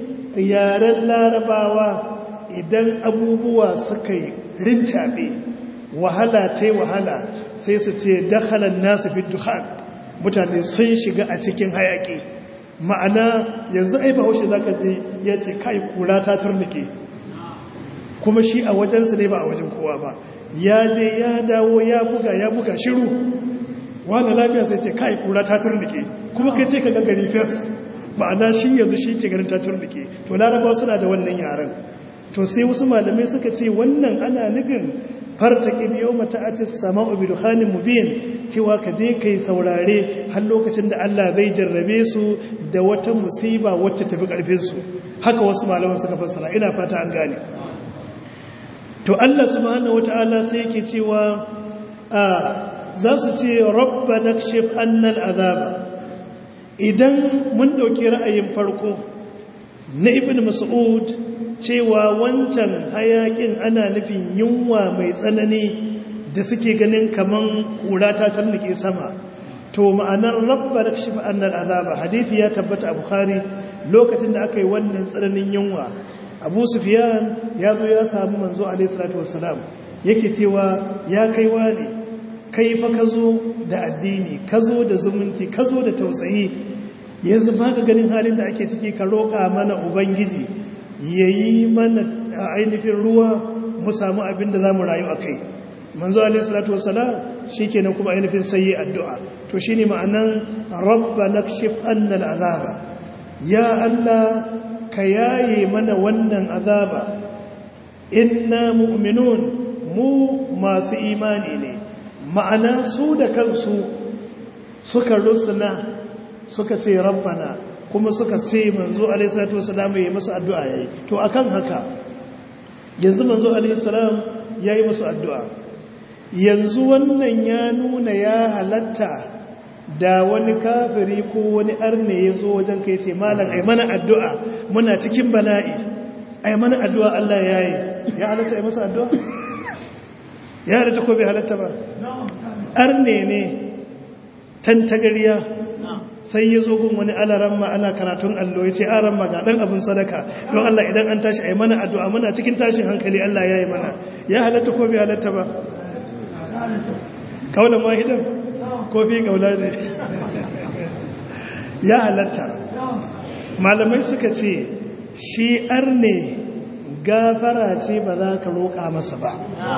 yaren larabawa idan abubuwa suka yi rincaɓe wahala ta yi wahala sai su ce dakhalan nasu bidukhan mutane sun shiga a cikin hayaƙi ma'ana yanzu ai bahaushe za ka je ya ce kai kura ta turnike kuma shi a wajensu ne ba a wajen kowa ba ya je ya dawo ya buga ya buga shiru wani lafiya sai ce kai kura ta turnike kuma kai sai ka gagari fes ma'ana shi yanzu shi ke ganin ta turnike to larabawa suna da wannan yaren to sai wasu malamai suka ce wannan ana nufin farta kibiyo mata atis sama'u bi dukhanin mubin cewa ka je kai saurare har lokacin da Allah zai jarrabe su da wata musiba wacce tafi karfin su haka wasu malaman suka fassara ina fata an gane to Allah subhanahu wataala sai yake cewa a za su ce rabbana kshif annal azaba idan mun dauki ra'ayin farko na ibn mas'ud cewa wancan hayakin ana nufin yunwa mai tsanani da suke ganin kaman kura ta tallake sama to ma'anar rabba da kashi annal azaba hadithi ya tabbata a bukhari lokacin da aka yi wannan tsananin yunwa abu sufyan ya zo ya samu manzo alaihi salatu wassalam yake cewa ya kai wani kai fa ka zo da addini ka zo da zumunci ka zo da tausayi yanzu ba ka ganin halin da ake ciki ka roƙa mana ubangiji ya yi mana ainihin ruwa mu samu abin da za mu rayu a kai manzo alaihi salatu wasalam shi kenan kuma ainihin sai yi addu'a to shi ne ma'anan rabba na shif annal azaba ya allah ka yaye mana wannan azaba inna mu'minun mu masu imani ne ma'ana su da kansu suka rusuna suka ce rabbana kuma suka ce manzo alaihissalatu wasalam ya yi masu addu'a yayi to akan haka yanzu manzo alaihissalam ya yi masu addu'a yanzu wannan ya nuna ya halatta da wani kafiri ko wani arne ya zo wajen kai ce malam ai mana addu'a muna cikin bala'i ai mana addu'a Allah ya yi ya halatta ai masa addu'a ya halatta ko bai halatta ba arne ne tantagariya sai ya zo gun wani alaran ma ana karatun allo ya ce aran ma ga ɗan abin sadaka don Allah idan an tashi a yi mana addu'a muna cikin tashin hankali Allah ya yi mana ya halatta ko bai halatta ba kaunan wahidan ko fi kaula ne ya halatta malamai suka ce shi arne gafara ce ba za ka roƙa masa ba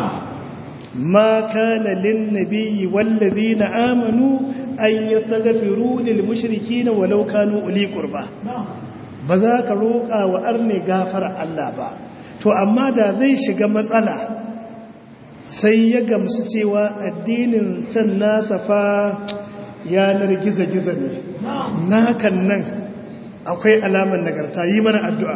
ما كان للنبي والذين آمنوا أن يستغفروا للمشركين ولو كانوا أولي قربى بذاك روقا وأرني غافر الله با to amma da zai shiga matsala sai ya gamsu cewa addinin can nasa fa yanar giza-giza ne nakan nan akwai alamar nagarta yi mana addu'a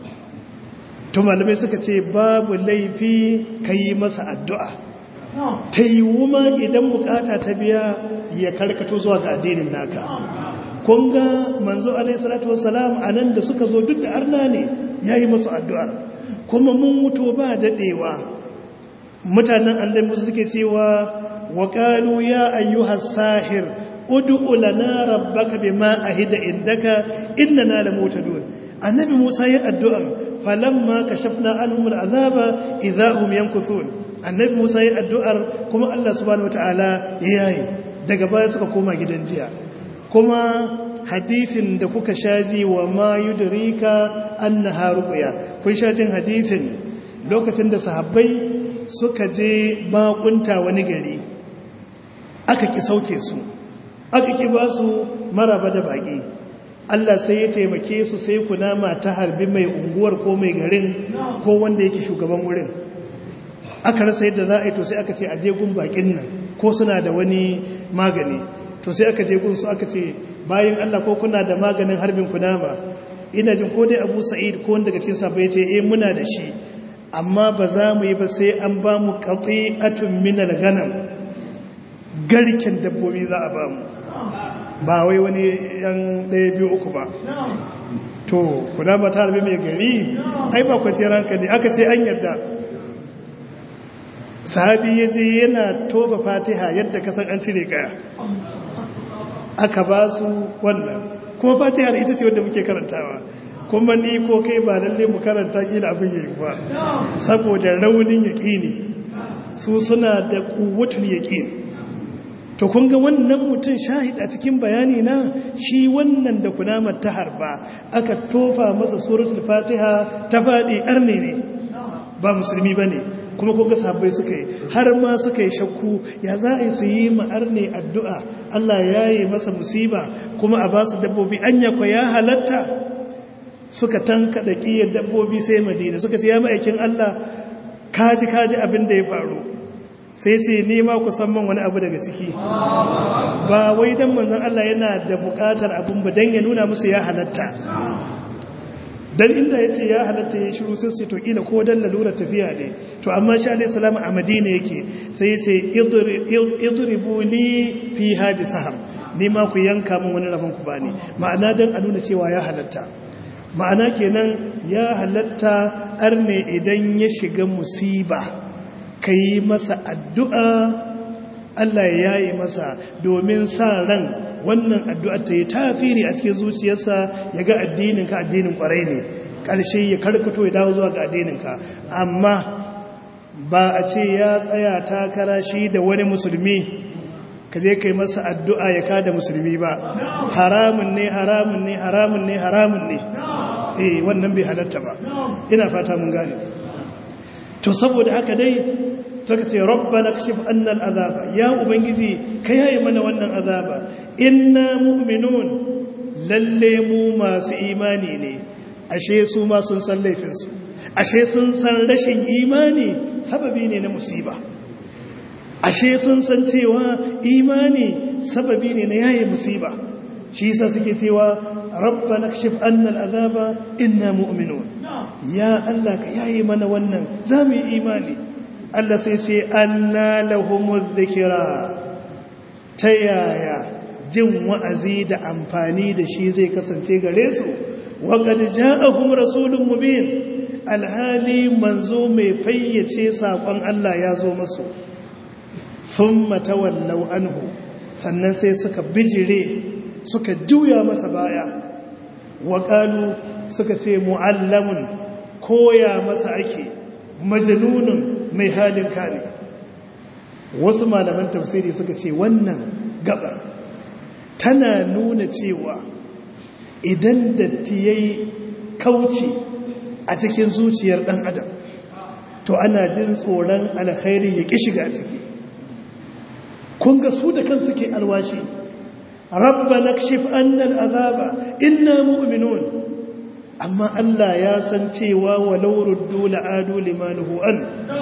to malamai suka ce babu laifi ka yi masa addu'a ta yi wuma idan bukata ta biya ya karkato zuwa ga addinin naka kun ga manzo alaihissalatu wassalam a nan da suka zo duk da arna ne ya yi masu addu'ar kuma mun mutu ba daɗewa mutanen annabi suke cewa wa qalu ya ayyuhas sahir ud'u lana rabbaka bima ahida indaka innana lamutadun annabi Musa ya addu'a falamma kashafna anhum al'azaba idahum yankuthun annabi Musa ya addu'ar kuma Allah subhanahu wataala ya yayi daga baya suka koma gidan jiya kuma hadithin da kuka shaji wa ma yudrika annaha ruqya kun shajin hadithin lokacin da sahabbai suka je bakunta wani gari aka ki sauke su aka ki ba su maraba da baki Allah sai ya taimake su sai kunama ta harbi mai unguwar ko mai garin ko wanda yake shugaban wurin aka rasa yadda za a yi to sai aka ce a je gun bakin nan ko suna da wani magani to sai aka je gun su aka ce bayan Allah ko kuna da maganin harbin kunama ina jin ko dai Abu Sa'id ko wanda daga cikin sahabbai ya ce eh muna da shi amma ba za mu yi ba sai an ba mu qati'atun min al-ghanam garken dabbobi za a ba mu ba wai wani yan ɗaya biyu uku ba to kuna ba ta harbi mai gari ai ba kwanciyar hankali aka ce an yadda sahabi ya je yana tofa fatiha yadda kasan an cire kaya aka ba su wannan kuma fatiha ita ce wadda muke karantawa kuma ni ko kai ba lalle mu karanta kila abin yayi ba saboda raunin yaqini su suna da quwwatul yaqin to kun ga wannan mutum shahid a cikin bayani na shi wannan da kunamar ta harba aka tofa masa suratul fatiha ta faɗi arne ne ba musulmi ba ne kuma kuka sahabbai suka yi har ma suka yi shakku ya za a yi su yi ma'ar ne addu'a Allah ya yi masa musiba kuma a ba su dabbobi an yakwa ya halatta suka tanka da ƙiyar dabbobi sai madina suka ce ya ma'aikin Allah kaji kaji abin da ya faru sai ce nema ku man wani abu daga ciki ba wai dan manzon Allah yana da buƙatar abin ba dan ya nuna musu ya halatta dan inda yace ya halatta ya shiru sai to kila ko dan lalura tafiya ne to amma shi alayhi salamu a madina yake sai yace idribu li fiha bisaham nema ku yanka min wani rabon ku bani ma'ana dan a nuna cewa ya halatta ma'ana kenan ya halatta arne idan ya shiga musiba ka yi masa addu'a Allah ya yi masa domin sa ran wannan addu'a ta yi tafiri a cikin zuciyarsa ya ga addininka addinin kwarai ne ƙarshe ya karkato ya dawo zuwa ga addininka amma ba a ce ya tsaya takara shi da wani musulmi ka je kai masa addu'a ya kada musulmi ba haramun ne haramun ne haramun ne haramun ne eh wannan bai halatta ba ina fata mun gane to saboda haka dai suka ce rabbana kashif anna al'azaba ya ubangiji ka yaye mana wannan azaba inna mu'minun lalle mu masu imani ne ashe su ma sun san laifinsu ashe sun san rashin imani sababi ne na musiba ashe sun san cewa imani sababi ne na yaye musiba shi yasa suke cewa rabbana kashif anna al'azaba inna mu'minun ya Allah ka yaye mana wannan zamu yi imani Allah sai ce anna lahumuz dhikra ta yaya jin wa'azi da amfani da shi zai kasance gare su wa qad ja'ahum rasulun mubin alhali manzo mai fayyace sakon Allah ya zo musu thumma tawallaw anhu sannan sai suka bijire suka juya masa baya wa qalu suka ce muallamun koya masa ake majnunun mai halin kare wasu malaman tafsiri suka ce wannan gabar tana nuna cewa idan datti yayi kauce a cikin zuciyar dan adam to ana jin tsoron alkhairi ya ki shiga ciki kun ga su da kansu ke alwashi rabbana kshif anna al'azaba inna mu'minun amma Allah ya san cewa walau ruddu la'adu limanuhu an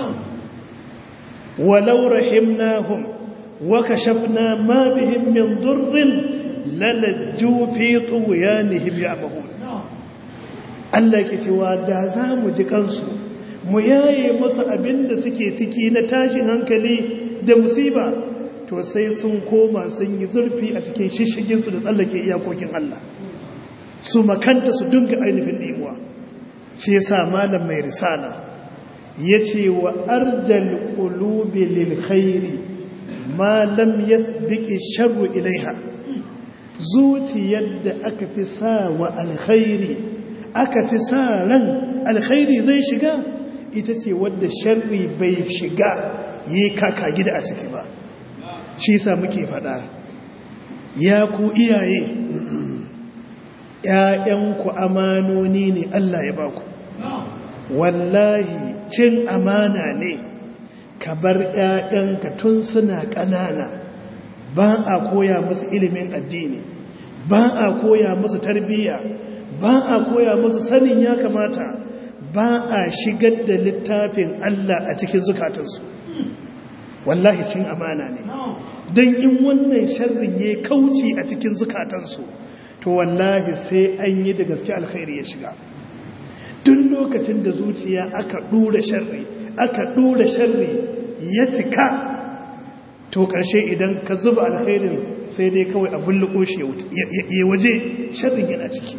walau rahimnahum wa kashafna ma bihim min durrin lalajju fi tughyanihim ya'mahun Allah ke cewa da za mu ji kansu mu yaye musu abinda suke ciki na tashin hankali da musiba to sai sun koma sun yi zurfi a cikin shishiginsu da tsallake iyakokin Allah su makanta su dunga ainihin ɗimuwa shi ya sa malam mai risala ya ce wa arjal ƙulubi lil khairi malam ya dike sharru ilaiha zuciyar da aka fi sa wa alkhairi aka fi sa ran alkhairi zai shiga ita ce wadda sharri bai shiga yi kaka gida a ciki ba shi sa muke fada ya ku iyaye ‘ya'yanku amanoni ne Allah ya baku wallahi cin amana ne ka bar ‘ya'yanka tun suna ƙanana ba a koya musu ilimin addini ba a koya musu tarbiyya ba a koya musu sanin ya kamata ba a shigar da littafin Allah a cikin zukatansu wallahi cin amana ne don in wannan sharrin ya kauce a cikin zukatansu to wallahi sai an yi da gaske alkhairi ya shiga duk lokacin da zuciya aka dura sharri aka dura sharri ya cika to karshe idan ka zuba alkhairin sai dai kawai abin luko shi ya waje sharrin yana ciki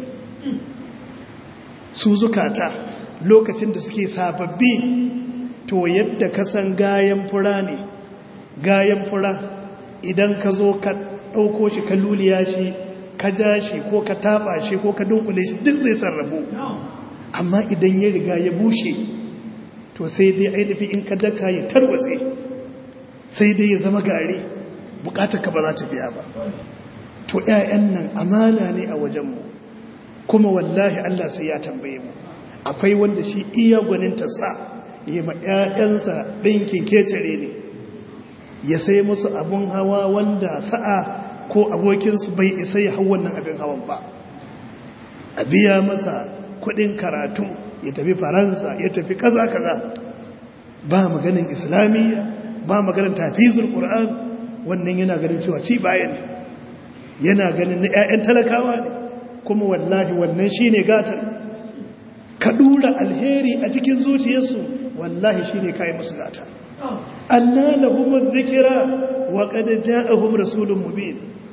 su zukata lokacin da suke sababbi to yadda ka san gayan fura ne gayan fura idan ka zo ka ɗauko shi ka luliya shi ka ja shi ko ka taɓa shi ko ka dunkule shi duk zai sarrafu amma idan ya riga ya bushe to sai dai ainihi in ka daka ya tarwatse sai dai ya zama gari bukatar ka ba za ta biya ba to 'ya'yan nan amana ne a wajenmu kuma wallahi Allah sai ya tambaye mu akwai wanda shi iya gwaninta sa yi ma 'ya'yansa ɗinkin kecere ne ya sai musu abun hawa wanda sa'a ko abokinsu bai isa ya hau wannan abin hawan ba a biya masa kudin karatu ya tafi faransa ya tafi kaza kaza ba maganin islamiyya ba maganin tafizul qur'an wannan yana ganin cewa ci baya ne yana ganin na 'ya'yan talakawa ne kuma wallahi wannan shine gatan ka dura alheri a cikin zuciyarsu wallahi shine kai musu gata anna lahum dhikra wa qad ja'ahum rasulun mubin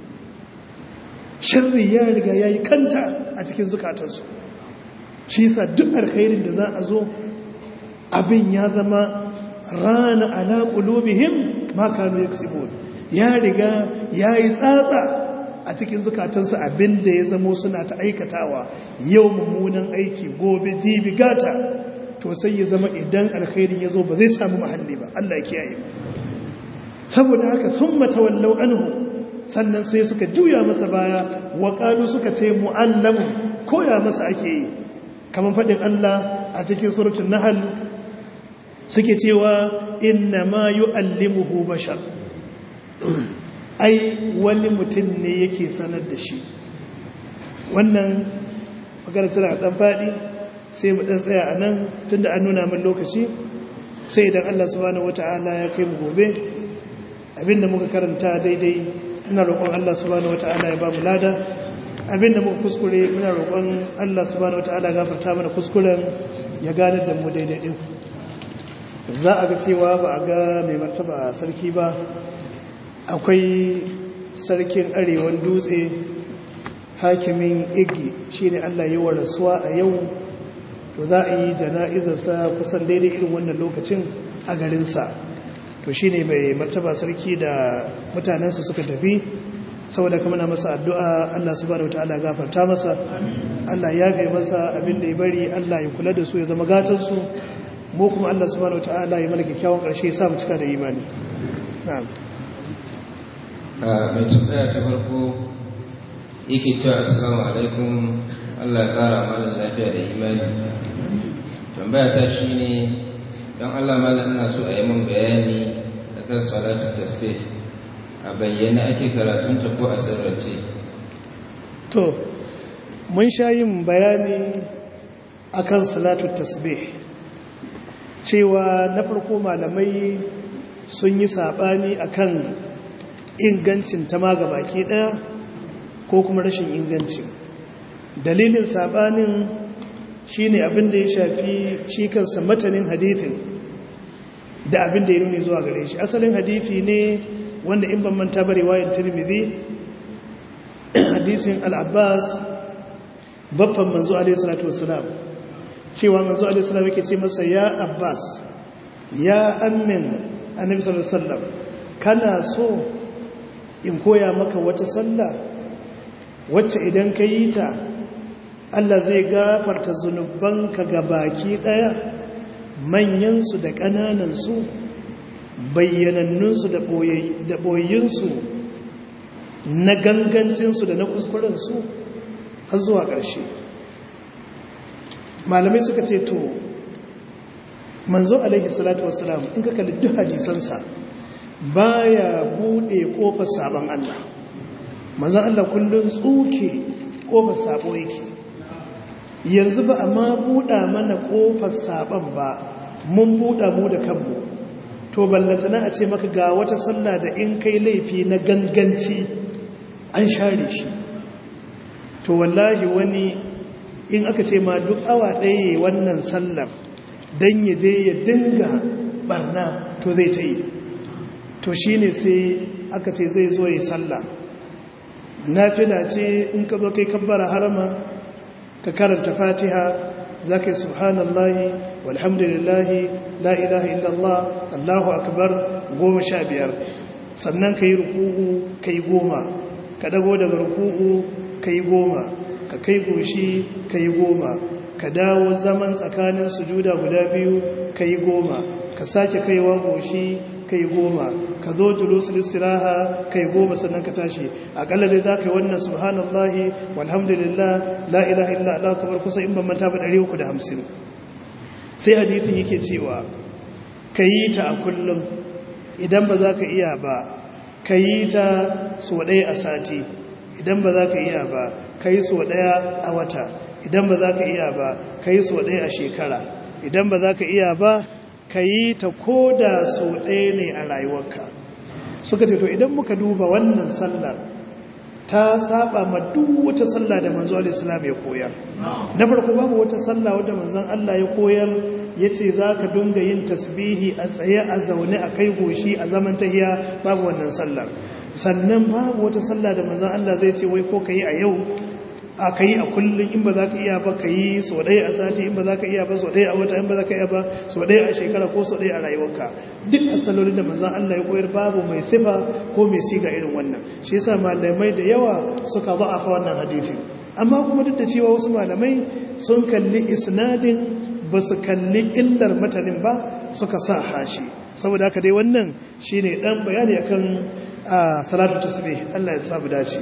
sharri ya riga yayi kanta a cikin zukatansu shi yasa duk alkhairin da za a zo abin ya zama rana ala qulubihim ma kanu yaksibun ya riga yayi tsatsa a cikin zukatansu abin da ya zamo suna ta aikatawa yau mummunan aiki gobe jibi gata to sai ya zama idan alkhairin ya zo ba zai samu mahalli ba Allah ya kiyaye saboda haka sun matawallau anhu sannan sai suka juya masa baya wa qalu suka ce mu'allamu koya masa ake yi kamar faɗin Allah a cikin suratul nahl suke cewa inna ma yu'allimuhu bashar ai wani mutum ne yake sanar da shi wannan magana tana dan faɗi sai mu dan tsaya a nan tunda an nuna min lokaci sai idan Allah subhanahu wataala ya kai mu gobe abinda muka karanta daidai ina roƙon Allah subhanahu wataala ya ba mu lada abinda muka kuskure muna roƙon Allah subhanahu wataala ya gafarta mana kuskuren ya gane da mu daidai din za a ga cewa ba a ga mai martaba sarki ba akwai sarkin arewan dutse hakimin igi shine Allah yi wa rasuwa a yau to za a yi jana'izarsa kusan daidai irin wannan lokacin a garinsa to shine mai martaba sarki da mutanensa suka tafi saboda kuma na masa addu'a Allah subhanahu wataala gafarta masa Allah ya gai masa abin da ya bari Allah ya kula da su ya zama gatansu mu kuma Allah subhanahu wataala ya mana kyakkyawan ƙarshe ya sa mu cika da imani na'am mai tambaya ta farko yake cewa assalamu alaikum Allah ya ƙara mana lafiya da imani tambaya ta shi ne don Allah malam ina so a yi min bayani da kan salatun tasbih a bayyana ake karatun ta ko a sirrace to mun sha yin bayani akan salatun tasbih cewa na farko malamai sun yi saɓani akan ingancin ta ma baki ɗaya ko kuma rashin ingancin dalilin saɓanin shine abin da ya shafi shi kansa matanin hadithin da abin da ya nuni zuwa gare shi asalin hadithi ne wanda in ban manta bare wayan tirmidhi hadisin al-abbas babban manzo alaihi salatu wassalam cewa manzo alaihi salam yake ce masa ya abbas ya ammin annabi sallallahu alaihi wasallam kana so in koya maka wata sallah wacce idan ka yi ta Allah zai gafarta zunubanka ga baki ɗaya manyansu da ƙananansu bayyanannunsu da ɓoyinsu na gangancinsu da na kuskurensu har zuwa ƙarshe malamai suka ce to manzo alaihi salatu wasalam in ka kalli duk hadisansa baya bude kofar sabon Allah manzon Allah kullun tsuke kofar sabo yake yanzu ba amma buda mana kofar sabon ba mun buda mu da kanmu to ballantana a ce maka ga wata sallah da in kai laifi na ganganci an share shi to wallahi wani in aka ce ma duk awa ɗaya wannan sallar don ya je ya dinga barna to zai ta yi to shi ne sai aka ce zai zo ya sallah nafila ce in ka zo kai kabbara harama ka karanta fatiha za ka yi subhanallahi walhamdulillahi la ilaha illallah allahu akbar goma sha biyar sannan ka yi ruku'u ka yi goma ka dago daga ruku'u ka yi goma ka kai goshi ka yi goma ka dawo zaman tsakanin sujuda guda biyu ka yi goma ka sake kaiwa goshi ka yi goma ka zo julusul istiraha ka yi goma sannan ka tashi akalla dai za ka yi wannan subhanallahi walhamdulillah la ilaha illa Allah kamar kusa in ban manta ba 350 sai hadisin yake cewa ka yi ta a kullum idan ba za ka iya ba ka yi ta so ɗaya a sati idan ba za ka iya ba ka yi so ɗaya a wata idan ba za ka iya ba ka yi so ɗaya a shekara idan ba za ka iya ba ka yi ta ko da so ɗaya ne a rayuwarka suka ce to idan muka duba wannan sallar ta saba ma duk wata sallah da manzo al-islam ya koyar na farko babu wata sallah wadda manzon Allah ya koyar yace zaka dinga yin tasbihi a tsaye a zaune a kai goshi a zaman tahiya babu wannan sallar sannan babu wata sallah da manzon Allah zai ce wai ko kai a yau a kai a kullum in ba za ka iya ba ka yi so ɗaya a sati in ba za ka iya ba so ɗaya a wata in ba za ka iya ba so ɗaya a shekara ko so ɗaya a rayuwarka duk asalolin da manzan Allah ya koyar babu mai sifa ko mai siga irin wannan shi yasa malamai da yawa suka fa wannan hadisi amma kuma duk da cewa wasu malamai sun kalli isnadin ba su kalli illar matanin ba suka sa hashi saboda haka dai wannan shine dan bayani akan salatu tasbih Allah ya sabu dace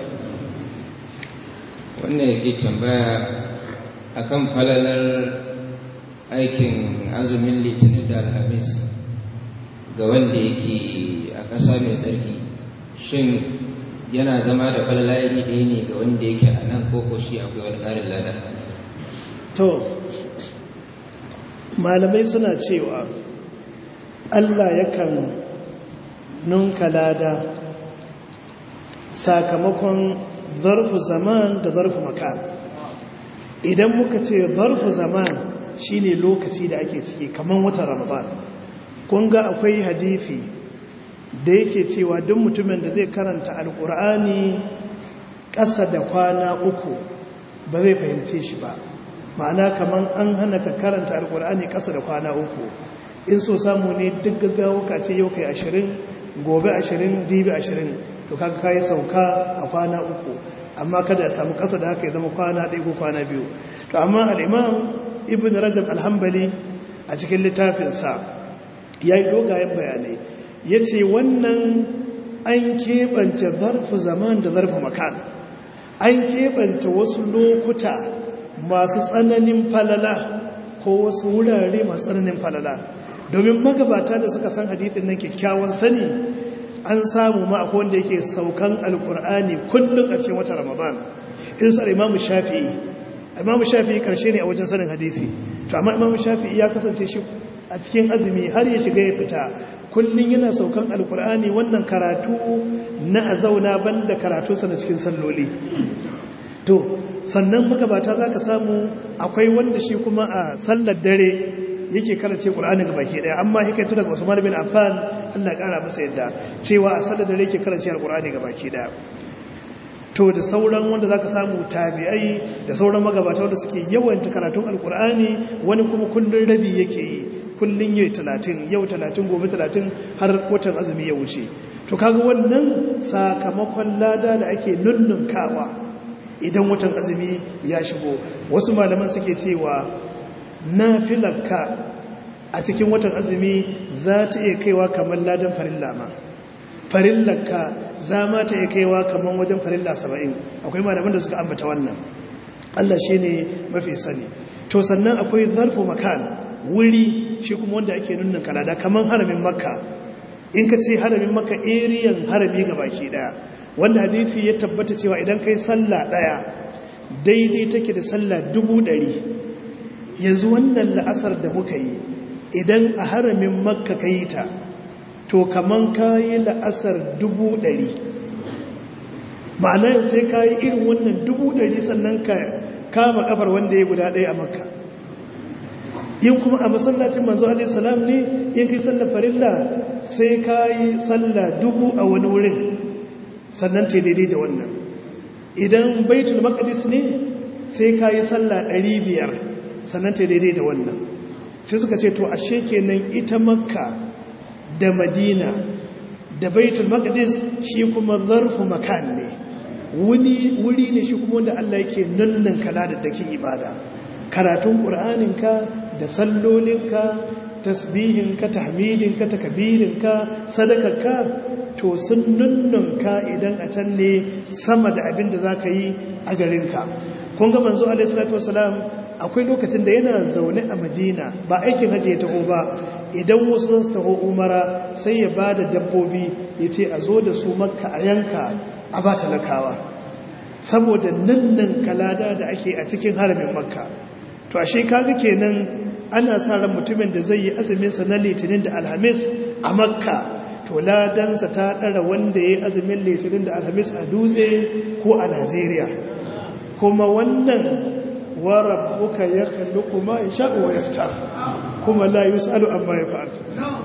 wannan yake tambaya akan falalar aikin azumin litinin da alhamis ga wanda yake a ƙasa mai tsarki shin yana zama da falala iri ɗaya ne ga wanda yake a nan koko shi akwai wani ƙarin lada to malamai suna cewa allah yakan nunka lada sakamakon zarfu zaman da zarfu makan idan muka ce zarfu zaman shine lokaci da ake ciki kaman watan ramadan kun ga akwai hadisi da yake cewa duk mutumin da zai karanta alkur'ani ƙasa da kwana uku ba zai fahimce shi ba ma'ana kaman an hana ka karanta alkur'ani ƙasa da kwana uku in so samu ne duk gaggawa ka ce yau kai ashirin gobe ashirin jibi ashirin to kaga kai sauka a kwana uku amma kada ya samu kasa da haka ya zama kwana ɗaya ko kwana biyu to amma al-imam ibn rajab al-hanbali a cikin littafinsa ya yi dogayen bayanai ya ce wannan an keɓance zarfi zaman da zarfi makan an keɓance wasu lokuta masu tsananin falala ko wasu wurare masu tsananin falala domin magabata da suka san hadithin nan kyakkyawan sani an samu ma akwai wanda yake saukan alkur'ani kullum a cikin wata ramadan irin sa imamu shafi'i imamu shafi'i karshe ne a wajen sanin hadithi to amma imamu shafi'i ya kasance shi a cikin azumi har ya shiga ya fita kullum yana saukan alkur'ani wannan karatu na a zauna banda karatunsa na cikin salloli to sannan magabata za ka samu akwai wanda shi kuma a sallar dare yake karance Qur'ani ga baki daya amma hikaitu daga Usman bin Affan Allah kara masa yadda cewa a sallar da yake karance Al-Qur'ani ga baki daya to da sauran wanda zaka samu tabi'ai da sauran magabata wanda suke yawanta karatun Al-Qur'ani wani kuma kullun rabi yake yi kullun yayi 30 yau 30 gobe 30 har watan azumi ya wuce to kaga wannan sakamakon lada da ake nunnunkawa idan watan azumi ya shigo wasu malaman suke cewa nafilarka a cikin watan azumi za ta iya kaiwa kamar ladan farilla ma farillarka za ma ta iya kaiwa kamar wajen farilla saba'in akwai malaman da suka ambata wannan Allah shi ne mafi sani to sannan akwai zarfu makan wuri shi kuma wanda ake nuna kalada kamar haramin makka in ka ce haramin makka eriyan harami ga baki daya wanda hadithi ya tabbata cewa idan kai sallah daya daidai take da sallah dubu ɗari yanzu wannan la'asar da muka yi idan a haramin makka ka yi ta to kaman ka yi la'asar dubu ɗari ma'ana sai ka yi irin wannan dubu ɗari sannan ka kama kafar wanda ya guda ɗaya a makka yin kuma a masallacin manzo alaihissalam ne yin kai sallar farilla sai ka yi sallah dubu a wani wurin sannan ta daidai da wannan idan baitul maqdis ne sai ka yi sallah ɗari biyar sannan ta daidai da wannan sai suka ce to ashe kenan ita makka da madina da baitul maqdis shi kuma zarfu makan ne wuri ne shi kuma wanda Allah yake nannan kala da dakin ibada karatun qur'aninka da sallolinka tasbihinka tahmidinka takbirinka sadakarka to sun nunnunka idan a can ne sama da abin da zaka yi a garinka kun ga manzo alaihi salatu wasalam akwai lokacin da yana zaune a madina ba aikin hajji ya taho ba idan wasu su taho umara sai ya ba da dabbobi ya ce a zo da su makka a yanka a ba talakawa saboda nan nan kalada da ake a cikin haramin makka to ashe kaga kenan ana sa ran mutumin da zai yi azuminsa na litinin da alhamis a makka to ladansa ta ɗara wanda ya yi azumin litinin da alhamis a dutse ko a najeriya kuma wannan warar buka ya kalli kuma ya sha'uwa ya fita kuma la yi sa'adu amma ya fa'adu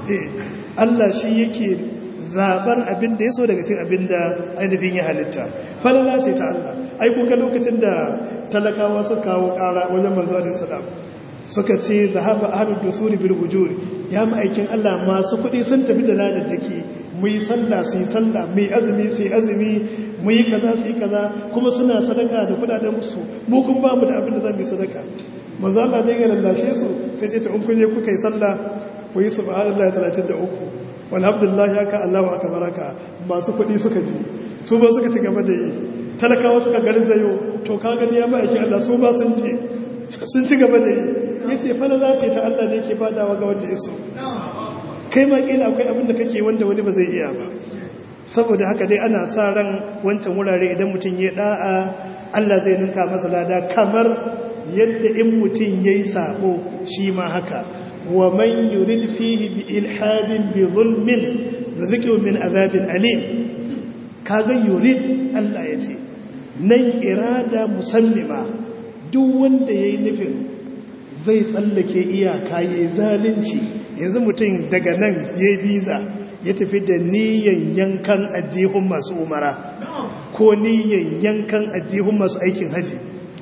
Allah shi yake zaɓar abin da ya so daga cin abin da ainihin ya halitta falala ce ta Allah ai kuka lokacin da talakawa suka kawo ƙara wajen manzo alaihi salam suka ce zahaba ahlud dusuri bil hujur ya ma'aikin Allah masu kuɗi sun tafi da ladan dake mu yi sallah su yi sallah mu yi azumi su yi azumi mu yi kaza su yi kaza kuma suna sadaka da kudaden musu mu kun ba mu da abin da za mu yi sadaka manzo Allah dai ya lallashe su sai ce ta in kun je kuka yi sallah ku yi subhanallahi 33 walhamdulillah ya ka Allahu akbaraka masu kuɗi suka ji su ba suka ci gaba da yi talakawa suka garzayo to ka gani ya ma'aikin Allah su ba sun ce sun ci gaba da yi ya ce falala ce ta Allah ne ke fadawa ga wanda ya so kai ma kila akwai abin da kake wanda wani ba zai iya ba saboda haka dai ana sa ran wancan wurare idan mutum ya da'a Allah zai ninka masa lada kamar yadda in mutum yayi sabo shi ma haka wa man yurid fihi bi ilhadin bi zulmin rizqu min azabin alim kaga yurid Allah ya ce nan irada musallima duk wanda yayi nufin zai tsallake iyaka ya zalunci yanzu mutum daga nan ya biza ya tafi da niyan yankan ajihun masu umara ko niyan yankan ajihun masu aikin haji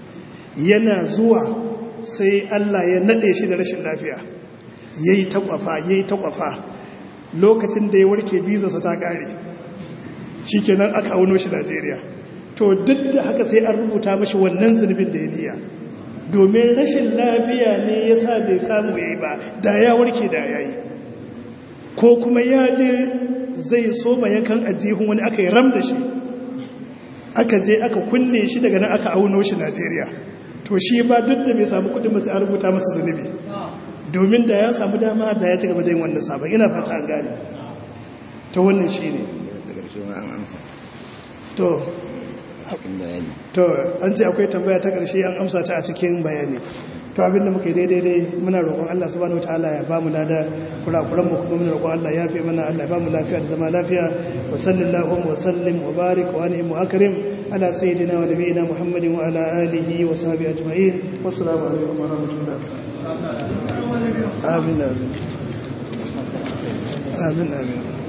yana zuwa sai Allah ya nade shi da rashin lafiya ya yi takwafa ya yi takwafa lokacin da ya warke bizarsa ta kare shi kenan aka auno shi Najeriya to duk da haka sai an rubuta mashi wannan zunubin da ya niya domin rashin lafiya ne ya sa bai samu ya yi ba da ya warke da ya yi ko kuma ya je zai soma yankan ajihun wani aka yi ram da shi aka je aka kunne shi daga nan aka auno shi najeriya to shi ba duk da bai samu kudin masu an rubuta masa zunubi domin da ya samu dama da ya ci gaba da yin wannan sabon ina fata an gane ta wannan shi ne to to an ce akwai tambaya ta ƙarshe an amsa ta a cikin bayani to abinda muke daidai dai muna roƙon Allah subhanahu wataala ya bamu lada kurakuran mu kuma muna roƙon Allah ya fi mana Allah ya bamu lafiya da zama lafiya wa sallallahu wa sallim wa barik wa anhum wa akrim ala sayyidina wa nabiyina Muhammadin wa ala alihi wa sahbihi ajma'in wassalamu alaikum wa rahmatullah amin amin amin amin